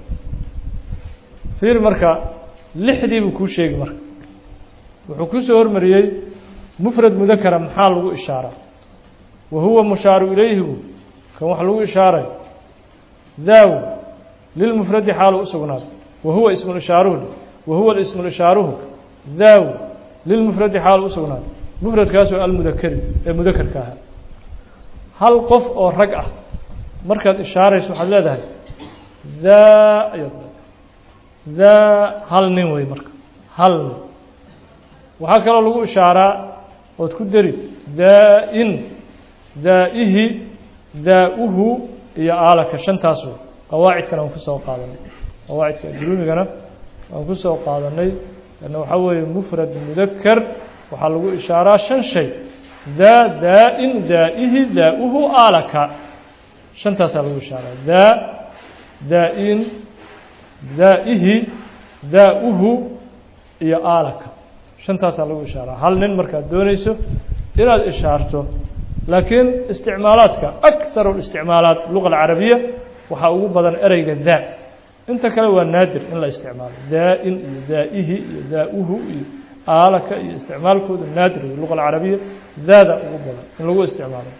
fiir marka lixdii buu kuu sheegi marka wuxuu kusoo hormariyey mufrad mudakara maxaa lagu ishaaraa wa huwa mushaaru ilayhigu kan wax lagu ishaaray daaw lilmufradi xaalu u sugnaaday wa huwa ismu ishaaruhu wa huwa ismu ishaaruhu daaw lilmufradi xaalu u sugnaaday mufradkaasoo almudakari ee mudakarka ahaa hal qof oo rag ah markaad ishaarayso waxaad leedahay daa ayaad leedahay daa hal nin wey marka hal nin waxaa kaloo lagu ishaaraa ood ku deri daa-in daa-ihi daa-uhu iyo aalaka shantaas wey qawaacidkana waan kusoo qaadanay qawaacidka ajruumigana waan kusoo qaadanay lanna waxaa weeye mufrad mudaker waxaa lagu ishaaraa shan shay daa daa-in daa-ihi daa-uhu aalaka shantaasaa lagu ishaaraa daa daa-in daa-ihi daa-uhu iyo aalaka shantaasaa lagu ishaaraa hal nin markaad doonayso inaad ishaarto laakiin isticmaalaadka akharu isticmaalaat luga alcarabiya waxaa ugu badan ereyga daa inta kale waa naadir in la isticmaalo daa-in iyo daa-ihi iyo daa-uhu iyo aalaka iyo isticmaalkooda naadir wey luga alcarabiya daada ugu badan in lagu isticmaalo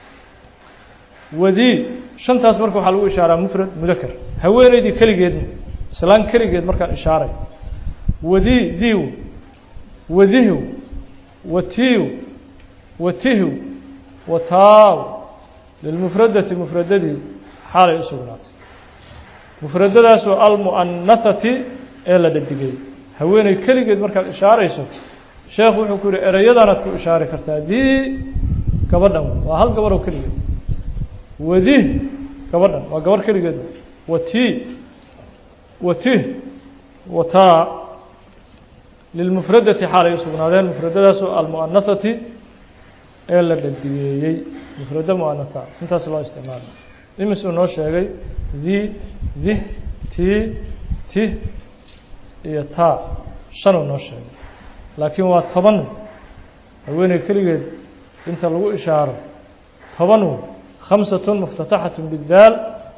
wadii shantaas marka waxaa lagu ishaaraa mufrad mudaker haweeneydii keligeedna islaan keligeed markaan ishaaray wadii diiw wadihu watiiw watihu wataaw lilmufradati mufradadii xaalay u sugnaatay mufradadaasoo almu'anahati ee la dhadigay haweeney keligeed markaad ishaarayso sheekhu wuxuu ku yihi ereyadaanaad ku ishaari kartaa dii gabadhan waa hal gabaroo keligeed wadi gabadhan waa gabarh keligeed wati wati wataa lilmufradati xaalay u sugnaadeen mufradadaasoo almu'anahati ee la dhadigeeyey mufrado mu'anaha intaas loo isticmaala imis uu noo sheegay di dih ti ti iyo taa shan uu noo sheegay laakiin waa toban haweeney keligeed inta lagu ishaaro toban khamsat muftataxat bidaal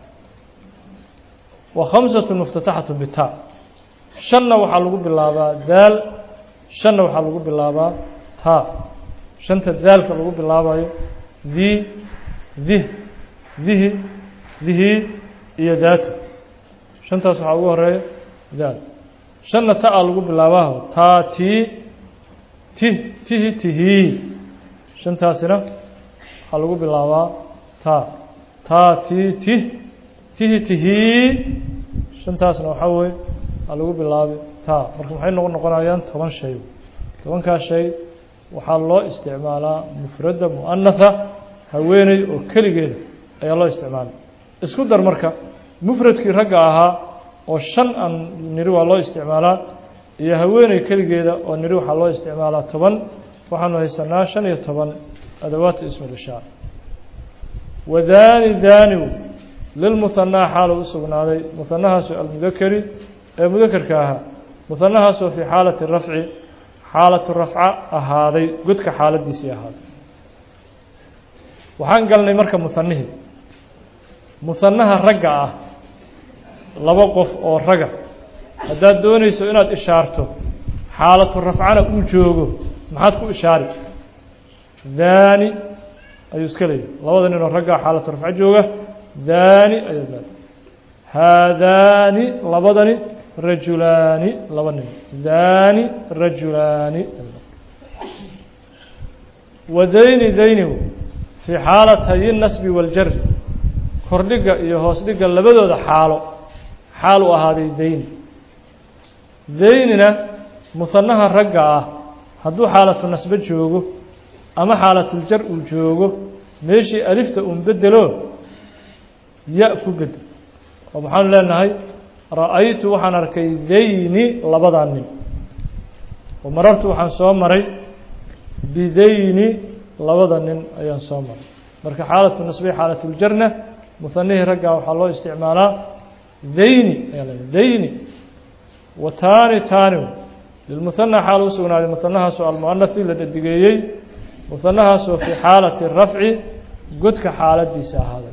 wa khamsat muftataxat bita shanna waxaa lagu bilaabaa daal shanna waxaa lagu bilaabaa taa shanta daalka lagu bilaabayo di dih dihi dihi iyo daatu shantaas waxaa ugu horeeya daal shanna ta-a lagu bilaabaaho taa tii ti tihi tihii shantaasina waxaa lagu bilaabaa taa taa tii ti tihi tihii shantaasna waxaa weye waxaa lagu bilaabi taa marka maxay noqon noqonayaan toban shay tobankaas shay waxaa loo isticmaalaa mufradda mu'anaha haweeney oo keligeeda ayaa loo isticmaalay isku dar marka mufradkii ragga ahaa oo shan aan niri waa loo isticmaalaa iyo haweeney keligeeda oo niri waxaa loo isticmaalaa toban waxaanu haysanaa shan iyo toban adawaatu ismulishaar wadaani daaniw lilmuhanaa xaalo u sugnaaday muhanahaasoo almudakeri ee mudakerka ahaa muhanahaasoo fii xaalati rafci xaalatu rafca ahaaday godka xaaladiisii ahaaday waxaan galnay marka muhanihii muhanaha ragga ah laba qof oo raga haddaad doonayso inaad ishaarto xaalatu rafcana uu joogo maxaad ku ishaari daani ayuu iska leeyahy labada nin oo raggaa xaalatu rafco jooga daani ayaa daani haadaani labadani rajulaani laba nin daani rajulaani wadayni daynigu fii xaalatayi nasbi waاljari kordhiga iyo hoos dhiga labadooda xaalo xaal u ahaaday dayni daynina muhanaha ragga ah hadduu xaalatu nasbe joogo ama xaalatuljar uu joogo meeshii alifta uun bedelo ya ku bedel oo maxaanu leenahay ra-aytu waxaan arkay dayni labadaa nin oo marartu waxaan soo maray bidayni labada nin ayaan soo maray marka xaalatu nasbe xaalatuljarna muhanihii raggaa waxaa loo isticmaalaa dayni ayaa le dayni wa taani taani lilmuhana xaal u sugnaaday muhanahaasoo almuanahi la dhadigeeyey muhanahaasoo fii xaalati rafci godka xaaladiisa ahaaday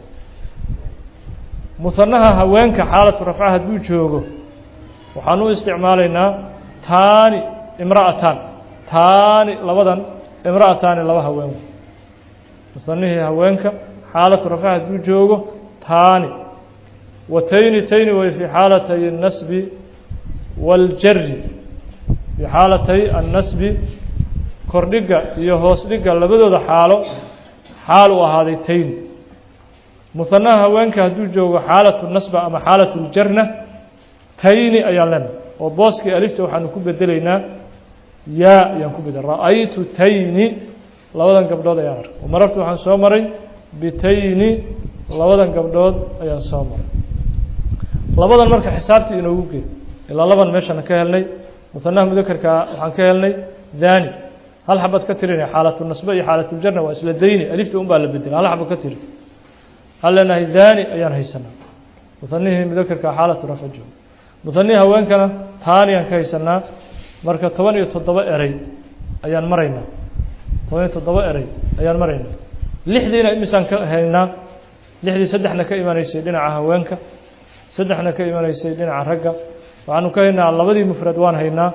muhanaha haweenka xaalatu rafca hadduu joogo waxaan u isticmaalaynaa taani imra'atan taani labadan imra'ataani laba haween muhanihii haweenka xaalatu rafca hadduu joogo taani wa tayni tayni way fii xaalatay الnasbi waاljari fii xaalatay annasbi kordhiga iyo hoos dhiga labadooda xaalo xaal u ahaaday tayni muhanaha haweenka hadduu joogo xaalatu nasba ama xaalatu ljarna tayni ayaan lena oo booskii alifta waxaanu ku bedelaynaa yaa ayaan ku bedel ra-aytu tayni labadan gabdhood ayaan arkay oo marartu waxaan soo maray bitayni labadan gabdhood ayaan soo maray labadan marka xisaabtii inoogu geed ilaa laban meeshana ka helnay muhanaha mudakerka waxaan ka helnay daani hal xabad ka tirinay xaalatu nasbe iyo xaalatuljarna waa isla dayni alifta un baa la bedela hal xabad ka tiri waxaan leenahay daani ayaan haysanaa muhanihii mudakerka xaalatu rafca joogo muhanihii haweenkana taaniyaan ka haysanaa marka toban iyo toddoba erey ayaan maraynaa toban iyo toddoba erey ayaan maraynaa lixdiina imisaan ka haynaa lixdii saddexna ka imanaysay dhinaca haweenka saddexna ka imanaysay dhinaca ragga waxaanu ka haynaa labadii mufrad waan haynaa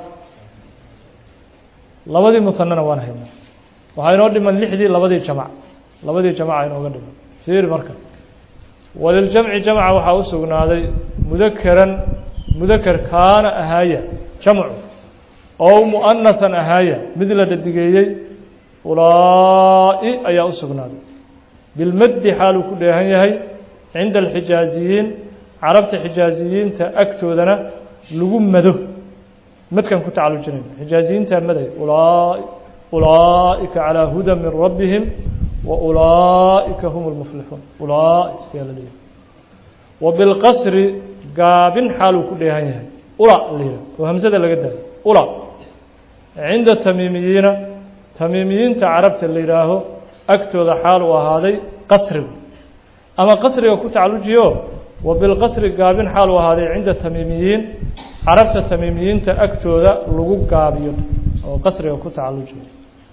labadii muhanana waan haynaa waxaa inoo dhiman lixdii labadii jamac labadii jamaca inooga dhiman fiir marka waliljamci jamca waxaa u sugnaaday mudakeran mudaker kaana ahaaya jamcu ow mu'anahan ahaaya mid la dhadigeeyey ulaa'i ayaa u sugnaaday bilmaddi xaaluu ku dheehan yahay cinda alxijaaziyiin carabta xijaaziyiinta agtoodana lagu mado madkan ku tacalujinayn xijaaziyiintaa maday ulaa'ika calىa huda min rabbihim wa ulaa'ika hum اlmuflixuun ulaaika ayaa la leeyahay wa bilqasri gaabin xaaluu ku dheehan yahay ula la yihah oo hamsada laga daayo ula cinda tamiimiyiina tamiimiyiinta carabta la yidhaaho agtooda xaal uu ahaaday qasrigu ama qasriga ku tacalujiyo wa bilqasri gaabin xaal uu ahaaday cinda tamiimiyiin carabta tamiimiyiinta agtooda lagu gaabiyo oo qasriga ku tacalujiyo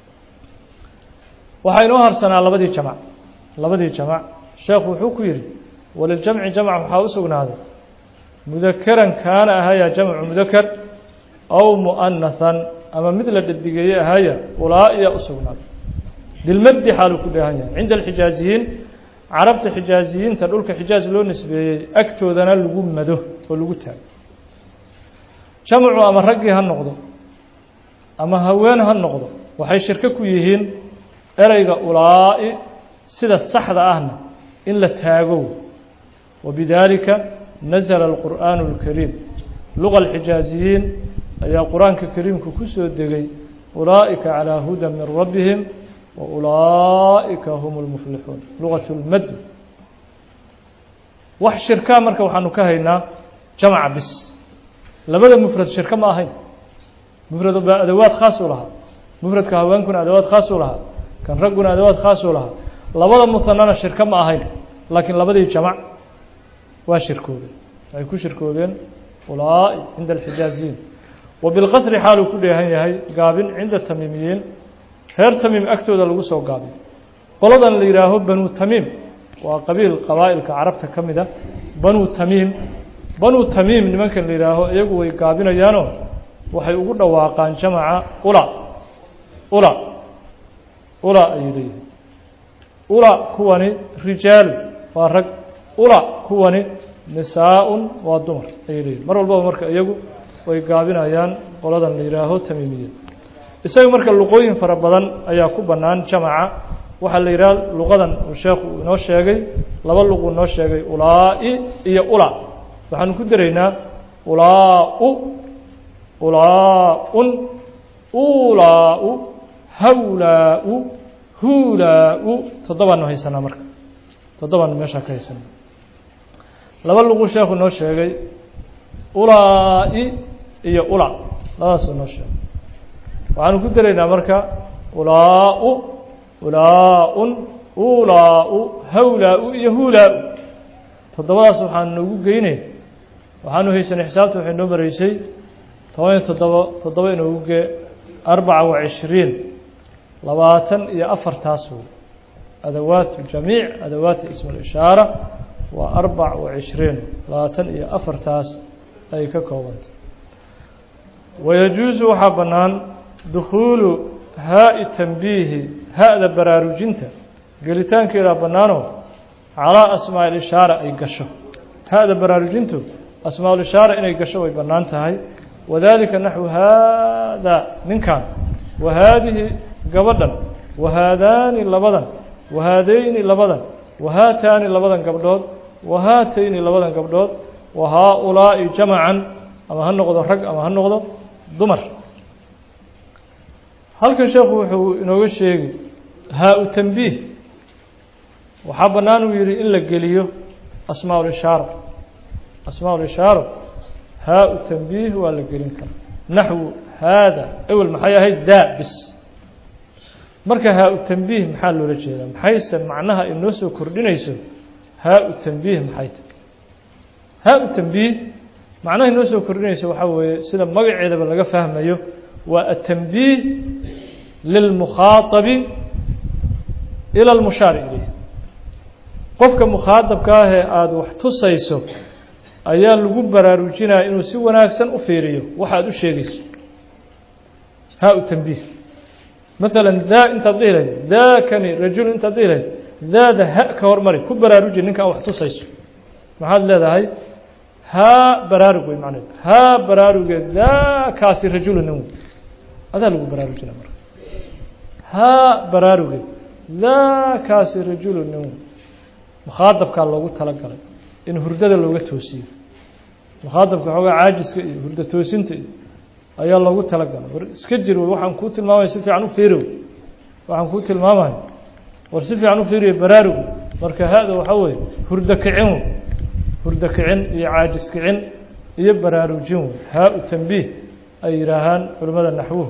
waxaa inoo harsanaa labadii jamac labadii jamac sheekhu wuxuu ku yidhi waliljamci jamc waxaa u sugnaaday mudakeran kaana ahaya jamcu mudaker aw mu'anahan ama mid la dhadigeeye ahaya ulaa-iya u sugnaaday bilmadi xaaluu ku dheehan yahay cinda alxijaaziyiin carabta xijaaziyiinta dhulka xijaaz loo nisbeeyey agtoodana lagu mado oo lagu taago jamcu ama raggii ha noqdo ama haween ha noqdo waxay shirko ku yihiin ereyga ulaa'i sida saxda ahna in la taago wabidaalika nasala alqur'aanu اlkariim luqa alxijaaziyiin ayaa qur-aanka kariimku ku soo degay ulaa'ika calىa huda min rabbihim wa ulaa'ika hum اlmuflixuun lugat اlmad wax shirkaa marka waxaanu ka haynaa jamca bis labada mufrad shirko ma ahayn mufrad baa adawaad khaas u lahaa mufradka haweenkuna adawaad khaas u lahaa kan ragguna adawaad khaas u lahaa labada muhanana shirko ma ahayn laakiin labadii jamac waa shirkoobeen waxay ku shirkoobeen ulaa'i cinda alxijaaziyiin wa bilqasri xaaluu ku dheehan yahay gaabin cinda tamiimiyiin reer tamiim agtooda lagu soo gaabiyo qoladan la yidhaaho banu tamiim waa qabiil qabaa'ilka carabta ka mid a banu tamiim banu tamiim nimankan la yidhaaho iyagu way gaabinayaanoo waxay ugu dhawaaqaan jamaca ula ula ula ayay leeyihin ula kuwani rijaalu waa rag ula kuwani nisaa-un waa dumar ayay leeyihin mar walbaba marka iyagu way gaabinayaan qoladan la yidhaaho tamiimiya isaga marka luqooyin fara badan ayaa ku bannaan jamaca waxaa la yidhaha luqadan uu sheekhu uu inoo sheegay laba luquu inoo sheegay ulaa-i iyo ula waxaanu ku daraynaa ulaa-u ulaa-un ulaa-u hawlaa-u huulaa-u toddobaanu haysanaa marka toddobaanu meeshaa ka haysanaa laba luquu sheekhu inoo sheegay ulaa-i iyo ula labadaasuu inoo sheegay waxaanu ku daraynaa marka ulaa-u ulaa-un ulaa-u hawlaa-u iyo huulaa-u toddobadaas waxaan noogu geynay waxaanu haysanay xisaabta waxay noo maraysay toban iyo toddobo toddoba inoogu gee arbaca wa cishriin labaatan iyo afartaas wey adawaatu jamiic adawaati ism اlishaara waa arbac wa cishriin labaatan iyo afartaas ay ka koobantay wayajuusu waxaa bannaan dukhuulu haa-i tanbiihi ha-da baraarujinta gelitaankeedaa bannaanoo calaa asmaa ilishaara ay gasho ha-da baraarujintu asmaa ulishaara inay gasho way bannaan tahay wadalika naxwu haadaa ninkan wa haadihi gabadhan wahaadaani labadan wahaadeyni labadan wahaataani labadan gabdhood wahaatayni labadan gabdhood wa haa-ulaa'i jamacan ama ha noqdo rag ama ha noqdo dumar halkan sheekhu wuxuu inooga sheegi haa-u tanbiih waxaa bannaan uu yihi in la geliyo asmaa ulishaara asmaa ulishaara haa-u tanbiih waa la gelin karaa naxwu haada ewel maxay ahayd daa bis marka haa-u tanbiih maxaa loola jeedaa maxayse macnaha inoo soo kordhinayso haa-u tanbiih maxay tahy haa-u tanbiih macnaha inoo soo kordhinayso waxaa weeye sida magaceedaba laga fahmayo waa atanbiih lilmukhaaabi ila lmushaari ilayh qofka mukhaadabka ah ee aada wax tusayso ayaa lagu baraarujinaya inuu si wanaagsan u fiiriyo waxa aad u sheegayso haa-u tanbiih maala daa intaad dhihi lahayd daakani rajulu intaad dhihi lahayd daada ha ka hormari ku baraaruji ninkaan wax tusayso maxaad leedahay haa baraarug wey macneed haa baraaruge daakaasi rajulu nin wey adaa lagu baraarujina marka haa baraaruge daakaasi rajulu nin wey mukhaadabkaa loogu talagalay in hurdada looga toosiyo mukhaadabka xoogaa caajiska iyo hurdo toosinta iyo ayaa loogu talagalay war iska jir wey waxaan kuu tilmaamaya si fiican u fiiriw waxaan kuu tilmaamaya war si fiican u fiiriyo baraarugu marka ha-da waxaa weeye hurdo kicin wey hurdo kicin iyo caajis kicin iyo baraarujin wey haa-u tanbiih ay yidhaahaan culimmada naxwuhu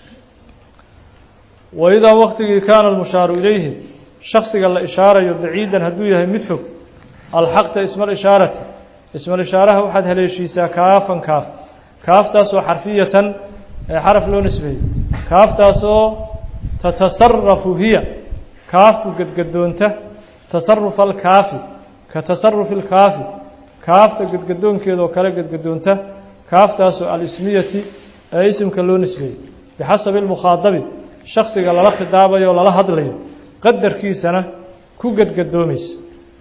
waidaa waktigii kaana almushaaru ilayhi shaksiga la ishaarayo baciidan hadduu yahay mid fog alxaqta isma alishaarati ismal ishaaraha waxaad haleeshiisaa kaafan kaaf kaaftaasoo xarfiyatan ee xaraf loo nisbeeyey kaaftaasoo tatasarafu hiya kaafku gedgadoonta tasarufa alkaafi ka tasarufi alkaafi kaafta gedgadoonkeeda oo kale gedgadoonta kaaftaasoo alismiyati ee isimka loo nisbeeyey bixasabi almukhaadabi shaksiga lala khidaabayo o lala hadlayo qadarkiisana ku gedgadoomaysa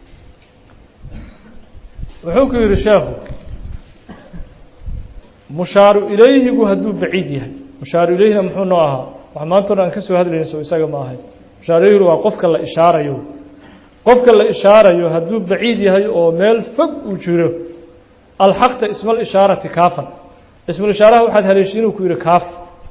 wuxuu ku yidhi sheekhu mushaaru ilayhigu hadduu baciid yahay mushaaru ilayhina muxuu noo ahaa wax maanta on aan ka soo hadlayna so isaga ma ahay mushaaru ilayhigu waa qofka la ishaarayo qofka la ishaarayo hadduu baciid yahay oo meel fog uu jiro alxaqta ismal ishaarati kaafan ismal ishaaraha waxaad haleeshiin uu ku yidhi kaaf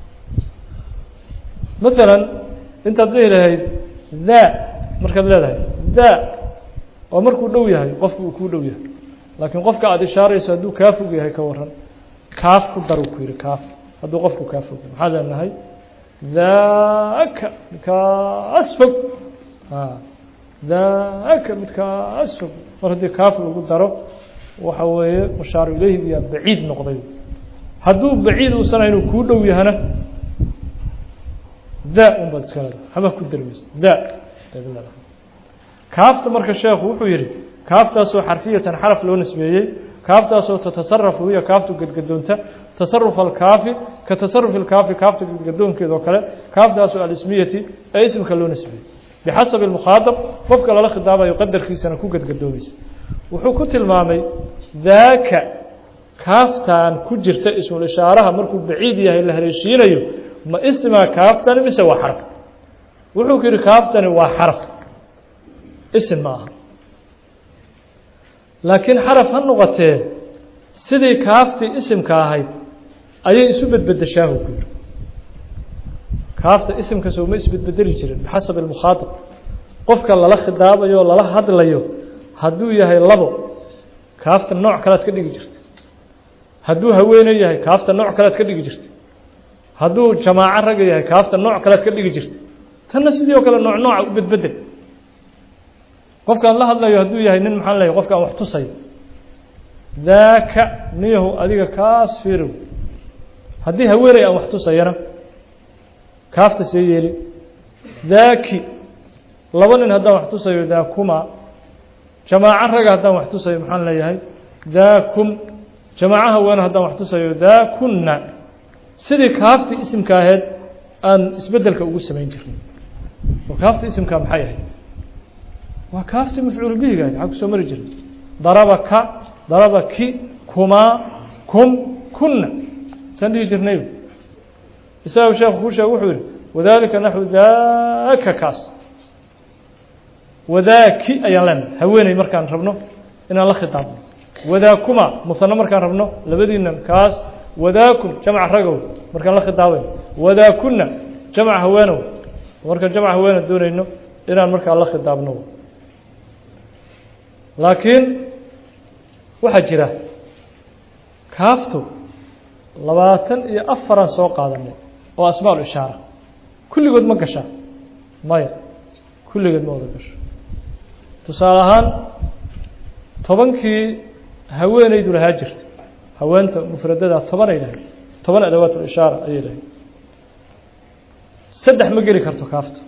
maalan intaad dhihi lahayd daa markaad leedahay daa oo markuu dhow yahay qofku uu kuu dhow yahay laakiin qofka aada ishaarayso hadduu kaa fog yahay ka waran kaaf ku dar uu ku yidhi kaaf hadduu qofku kaa fog yahay maxaad leenahay daaka midkaas fog daaka midkaas fog mar haddii kaaf lagu daro waxa weeye mushaaru ilayhigiyaa baciid noqday hadduu baciid uusan hayn uu kuu dhow yahana daa un baad iska leedahay haba ku darmaysa daa kaafta marka sheekhu wuxuu yidhi kaaftaasoo xarfiyatan xaraf loo nisbeeyey kaaftaasoo tatasarafu hiya kaaftu gedgadoonta tasaruf alkaafi ka tasarufi alkaafi kaafta gedgadoonkeeda oo kale kaaftaasoo alismiyati ee isimka loo nisbeeyey bixasabi almukhaadab qofka lala khidaabayo qadarkiisana ku gedgadoomaysa wuxuu ku tilmaamay daaka kaaftan ku jirta ismul ishaaraha markuu baciid yahay la haleeshiinayo ma ismaa kaaftani mise waa xaraf wuxuu ku yidhi kaaftani waa xaraf isim ma aha laakiin xaraf ha noqotee sidii kaaftii isimka ahayd ayay isu bedbedeshaahu ku yidhi kaafta isimka sooma isbedbedeli jirin bixasabi almukhaadab qofka lala khidaabayo o lala hadlayo hadduu yahay labo kaafta nooc kalead ka dhigi jirta hadduu haweene yahay kaafta nooc kalead ka dhigi jirta hadduu jamaaco raga yahay kaafta nooc kalead ka dhigi jirta tanna sidii oo kale nooc nooca u bedbedel qofkaan la hadlayo hadduu yahay nin maxaan leeyahy qofkaan wax tusayo daaka niyahu adiga kaas fiirow haddii haweeney aan wax tusayana kaafta see yeeli daaki laba nin haddaan wax tusayo daakuma jamaaco raga haddaan wax tusayo maxaan leeyahay daakum jamaaco haweene haddaan wax tusayo daakunna sidii kaaftii isimka aheyd aan isbeddelka ugu samayn jirnay oo kaafta isimkaa maxay ahayd waa kaaftii mafcuul bihiga ahayd maxaa kusoo mari jirnay daraba ka daraba ki kumaa kum kunna saan dhihi jirnay isaga sheekhu kuu sheeg wuxuu yihi wadalika naxwu daaka kaas wadaaki ayaan leenahay haweeney markaan rabno inaan la khitaabno wadaakuma musano markaan rabno labadiina kaas wadaakum jamc ragow markaan la khitaabayno wadaakunna jamc haweenow markaan jamc haweene doonayno inaan markaa la khitaabno laakiin waxaa jira kaaftu labaatan iyo afaraan soo qaadanay oo asmaa ishaara kulligood ma gashaa maya kulligood ma wada gasho tusaale ahaan tobankii haweeneydu lahaa jirta haweenta mufradada toban ay lahayd toban adawaat ishaara ayay lahayd saddex ma geli karto kaafta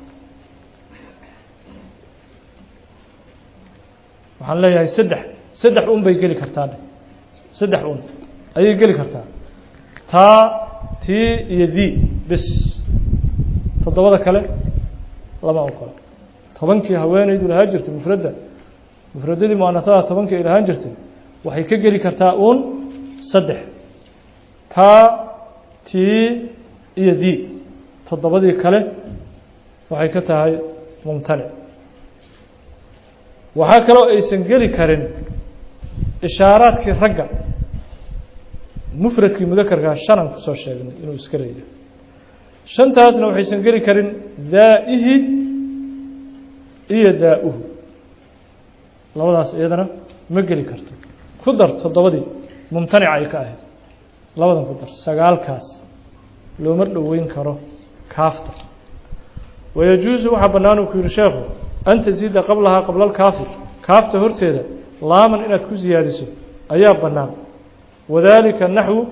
waxaan leeyahay saddex saddex un bay geli kartaa saddex un ayay geli kartaa taa tii iyo di bis toddobada kale lama ogola tobankii haweeneydu lahaan jirtay mufradda mufradadii muanatada tobankii ay lahaan jirtay waxay ka geli kartaa uun saddex taa tii iyo di toddobadii kale waxay ka tahay mumtanic waxaa kaloo aysan geli karin ishaaraadkii ragga mufradkii mudakarkaa shanan kusoo sheegnay inuu iska leeyahay shantaasna waxaysan geli karin daa'ihi iyo daa-uhu labadaas iyadana ma geli karto ku dar toddobadii mumtanica ay ka ahayd labadan ku dar sagaalkaas looma dhoweyn karo kaafta wayajuusu waxaa bannaan uu ku yihi sheekhu an tasiida qablahaa qabla alkaafi kaafta horteeda laaman inaad ku siyaadiso ayaa bannaan wadalika naxwu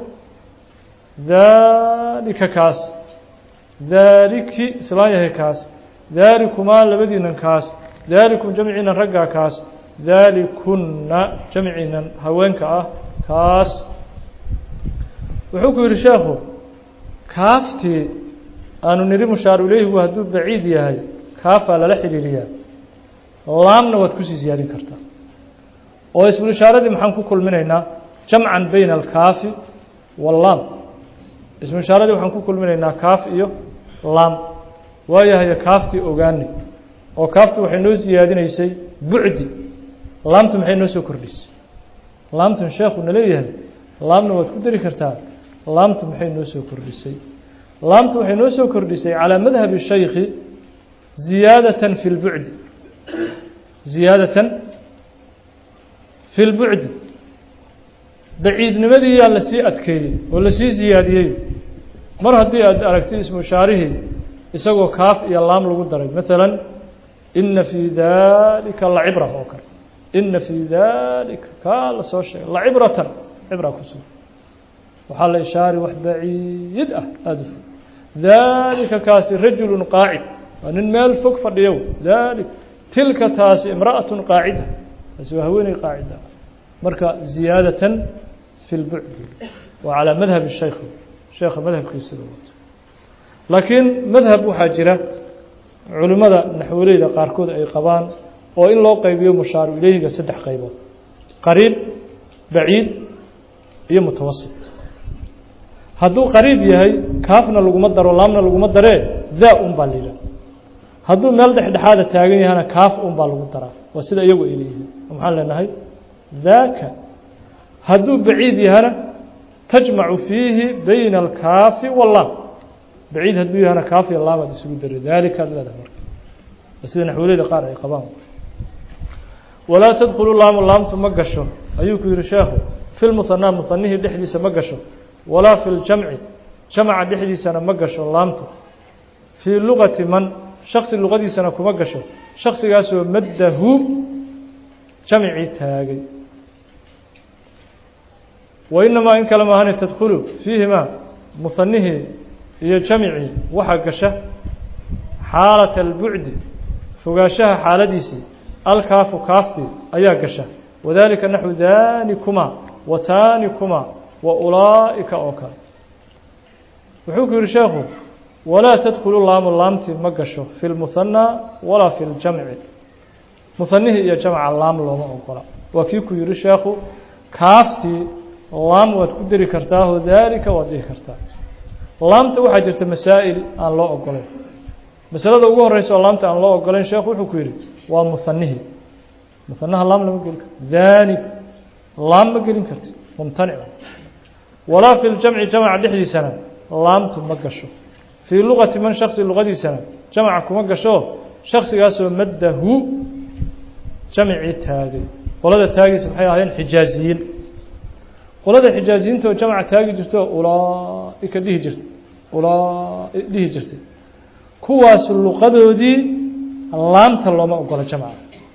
daalika kaas daaliki islaan yahay kaas daalikumaa labadiinan kaas daalikum jamciinan raggaa kaas daalikunna jamciinan haweenka ah kaas wuxuu ku yidhi sheekhu kaaftii aanu nidhi mushaaru ilayhigu hadduu baciid yahay kaafaa lala xidhiiriyaa laamna waad kusii siyaadin kartaa oo ismu ishaaradii maxaan ku kulminaynaa jamcan bayna alkaafi wallaam ismu ishaaradii waxaan ku kulminaynaa kaaf iyo laam waayahaye kaaftii ogaani oo kaaftu waxay noo siyaadinaysay bucdi laamtu maxay noo soo kordhisay laamtun sheekhu na leeyahay laamna waad ku dari kartaa laamtu maxay noo soo kordhisay laamtu waxay noo soo kordhisay calىa madhabi shaykhi ziyaadatan fi اlbucdi ziyaadatan fi اlbucdi baciidnimadiiyaa lasii adkeeyey oo lasii ziyaadiyey mar haddii aad aragtay ismu shaarihii isagoo kaaf iyo laam lagu daray maala ina fii dalika lacibra oo kale ina fii dalika kaa la soo sheegay lacibratan cibra kusugan waxaa la ishaari wax baciid ah aada u fog dalika kaasi rajulu qaacid waa nin meel fog fadhiyo dalik tilka taasi imra'atu qaacida taasi waa haweeney qaacida marka ziyaadatan fi lbucdi waa calaa madhabi shaykh sheekha madhabkiisada wato laakiin madhab waxaa jira culimmada naxwoleyda qaarkood ay qabaan oo in loo qaybiyo mushaaru ileyhiga saddex qaybood qariib baciid iyo mutawasit hadduu qariib yahay kaafna laguma daro laamna laguma daree daa un baa la yidhaha hadduu meel dhexdhexaada taagan yahana kaaf un baa lagu daraa waa sida iyagu ay leeyihiin maxaan leenahay daaka hadduu baciid yahana tajmacu fiihi bayna alkaafi wallaam baciid hadduu yahana kaaf iyo laamaad isugu daray daalikaad leedahay marka waa sida naxwoleyda qaar ay qabaan walaa tadkhulu laamu laamtu ma gasho ayuu ku yihi sheekhu fi lmuhanaa muhanihii dhexdiisa ma gasho walaa fi ljamci jamca dhexdiisana ma gasho laamtu fii luqati man shaksi luqadiisana kuma gasho shaksigaasoo maddahu jamcii taagay wa inamaa in kale maahane tadkhulu fiihimaa muhanihii iyo jamcii waxaa gasha xaalata albucdi fogaanshaha xaaladiisii alkaafu kaaftii ayaa gasha wadalika naxwu daanikumaa wa taanikumaa wa ulaa'ika oo kale wuxuu ku yihi sheekhu walaa tadkhulu laamu laamtii ma gasho fi lmuhanaa walaa fi ljamci muhanihii iyo jamca laam looma ogola waa kii ku yihi sheekhu kaaftii laam waad ku deri kartaaho daalika waad dhihi kartaa laamta waxaa jirta masaa'il aan loo ogolayn masalada ugu horeysa oo laamta aan loo ogolayn sheekhu wuxuu ku yihi waa muhanihii muhanaha laam lama gelin karto danik laam ma gelin karti mumtanica walaa fi ljamci jamca dhexdiisana laamtu ma gasho fii luqati man shaksi luqadiisana jamca kuma gasho shaksigaasoo maddahu jamcii taagay qolada taagiisa maxay ahaayeen xijaaziyiin qolada xijaaziyiinta oo jamca taagi jirto ulaaika dhihi jirta ulaa dhihi jirtay kuwaas luqadoodii laamta looma ogola jamca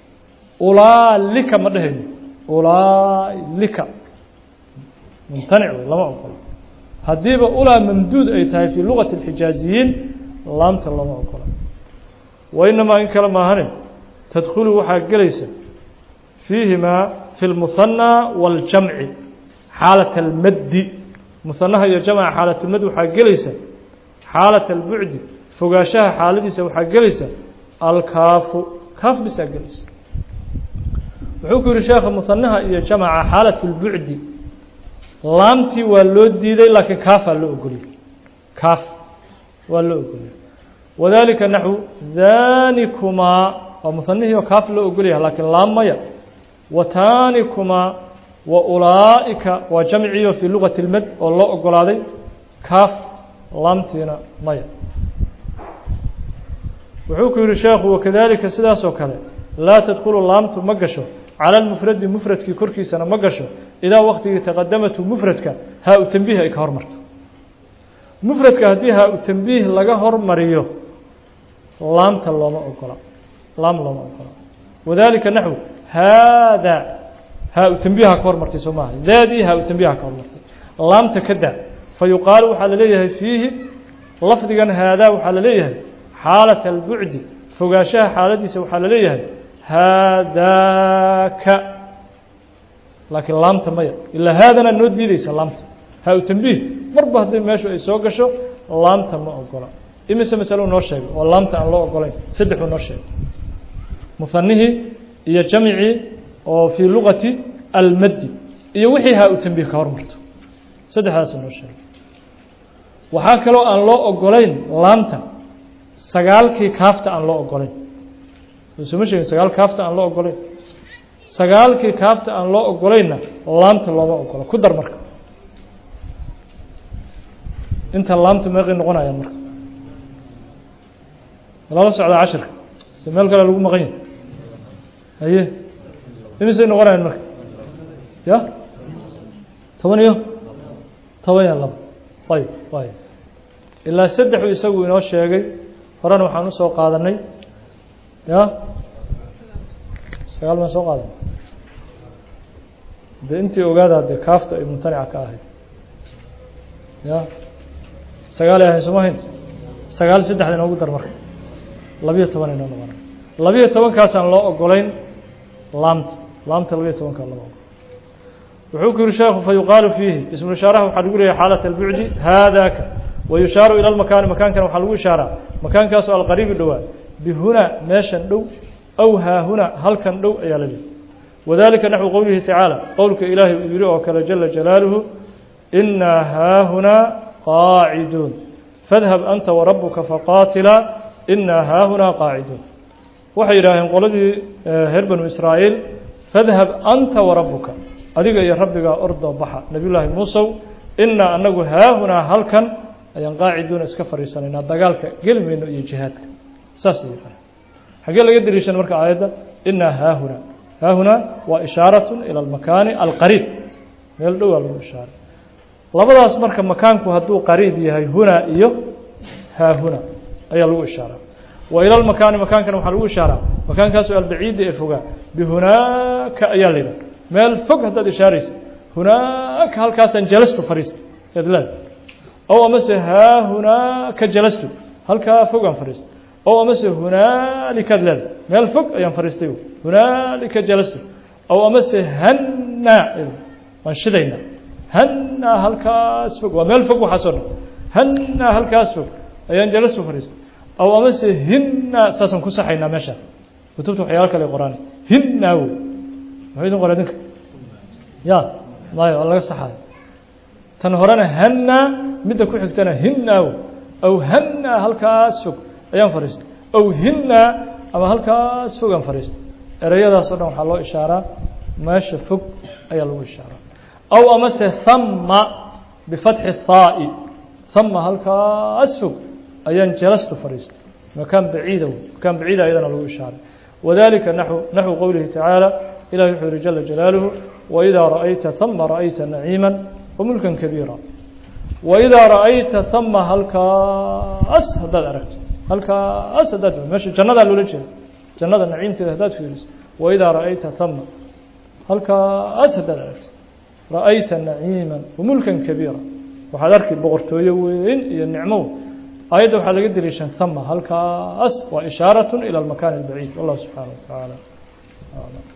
ulaalika ma dhehayno ulaalika mumtanic wey lama ogola haddiiba ulaa mamduud ay tahay fii luqati اlxijaaziyiin laamta lama ogola wa inamaa in kale maahane tadkhulu waxaa gelaysa fiihimaa fi اlmuhanaa waاljamci xaalat almaddi muhanaha iyo jamca xaalatulmad waxaa gelaysa xaalat albucdi fogaanshaha xaaladiisa waxaa gelaysa alkaafu kaaf bisaa gelaysa wuxuu ku yihi sheekha muhanaha iyo jamca xaalat اlbucdi laamtii waa loo diiday laakiin kaafaa loo ogoliyey kaaf waa loo ogoliyey wadalika naxwu danikumaa waa muhanihii oo kaaf loo ogolyaha laakiin laam maya wa taanikumaa wa ulaa'ika waa jamciyo fii lugati اlmad oo loo ogolaaday kaaf laamtiina maya wuxuu ku yihi sheekhu wakadalika sidaas oo kale laa tadkulu laamtu ma gasho calى اlmufradi mufradkii korkiisana ma gasho idaa waktigii taqadamatu mufradka haa u tanbiih ay ka hormarto mufradka haddii haa u tanbiih laga hormariyo laamta looma ogola laam looma ogola wadalika naxw haada haa u tanbiiha ka hormartay soo maaha daadii haa u tanbiiha ka hormartay laamta ka daa fa yuqaalu waxaa la leeyahay fiihi lafdigan haadaa waxaa la leeyahay xaalaة اlbucdi fogaanshaha xaaladiisa waxaa la leeyahay haadaaka laakiin laamta maya ilaa haadana noo diideysa laamta haa u tanbiih marba haddii meeshu ay soo gasho laamta ma ogola imise masalo noo sheegay oo laamta aan loo ogolayn saddexuu noo sheegay muhanihii iyo jamcii oo fii lugati almaddi iyo wixii haa u tanbiih ka hormarto saddexdaasuu noo sheegay waxaa kaloo aan loo ogolayn laamta sagaalkii kaafta aan loo ogolayn sooma sheegin sagaal kaafta aan loo ogolayn sagaalkii kaafta aan loo ogolaynna laamta looma ogola ku dar marka inta laamta meeqay noqonayaan marka lala socda cashirka se meel kale lagu maqan yahy haye imisay noqonayaan marka ya toban iyo toban iyo laba ayb ay ilaa saddexu isagu inoo sheegay horena waxaan usoo qaadanay ya sagaal baan soo qaadanay de intii ogaada dee kaafta ay mumtanica ka ahayd ya sagaalay ahayn sooma hayn sagaal saddexda inoogu dar marka labiyo toban inoo noqona labiyo tobankaasaan loo ogolayn laamta laamta labiyo tobankaa lama ogolo wuxuu ku yihi sheekhu fayuqaalu fiihi ismuishaaraha waxaa lagu leeyahay xaalat albucdi haadaka wayushaaru ila lmakaani makaankana waxaa lagu ishaaraa makaankaasoo alqariibi dhowaa bihunaa meeshan dhow aw haahuna halkan dhow ayaa la leeyahy wadalika naxwu qowlihi tacaala qowlka ilaahay uu yihi oo kale jala jalaaluhu inaa haahunaa qaaciduun fadhab anta warabuka faqaatilaa inaa haahunaa qaaciduun waxay yidhaaheen qoladii reer banu israa'iil fadhab anta warabuka adiga iyo rabbigaa ordoo baxa nabiy llaahi muusow inaa anagu haahunaa halkan ayaan qaaciduuna iska fadhiisanaynaa dagaalka geli mayno iyo jihaadka saasay yidhaaheen xaggee laga deliishan marka aayadda inaa haahunaa haahunaa waa ishaaratun ila almakaani alqariib meel dhowaa lagu ishaaray labadaas marka makaanku hadduu qariib yahay hunaa iyo haahuna ayaa lagu ishaaraa wa ila lmakaani makaankana waxaa lagu ishaaraa makaankaasoo albaciidi ee fogaa bihunaaka ayaa la yidhaha meel fog haddaad ishaaraysa hunaaka halkaasaan jalastu fadhiista ead leeda ow amase haahunaaka jalastu halkaa fogaan fadhiista ow amase hunaalikaad leeda meel fog ayaan fadhiistay hunaalika jalastu ow amase hannaa waan shidaynaa hannaa halkaas fog waa meel fog waxaasoo dhan hannaa halkaas fog ayaan jalastu fadhiistay ow amase hinnaa saasaan ku saxaynaa meeshaan kutubta waxyaalo kale qoraan hinnaa wey muxuu idin qoray dinka ya mayo waa laga saxayo tan horena hannaa midda ku xigtana hinnaa wey aw hannaa halkaas fog ayaan fadhiistay aw hinnaa ama halkaas fogaan fadhiistay ereyadaasoo dhan waxaa loo ishaaraa meesha fog ayaa lagu ishaaraa aw amase hama bifatxi haa'i hama halkaas fog ayaan jalastu fadhiistay makaan baciida wey makaan baciida ayadana lagu ishaaray wadalika naxو naxو qowlihi tacaala ilahi wuxuu yihi jala jalaaluhu waidaa ra'ayta hama ra'ayta naciima wamulka kabiira waidaa ra'ayta hama halkaas haddaad aragto halkaas haddaad meesha jannadaa loola jeeda jannada naciimkeeda haddaad fiiriso waidaa ra'ayta hama halkaas haddaad aragto ra'ayta naciima wamulkan kabiira waxaad arki boqortooyo weyn iyo nicmo aayadda waxaa laga deliishan hama halkaas waa ishaarat ilى اlmakan اlbaciid wallah subxaanaه wa tacaala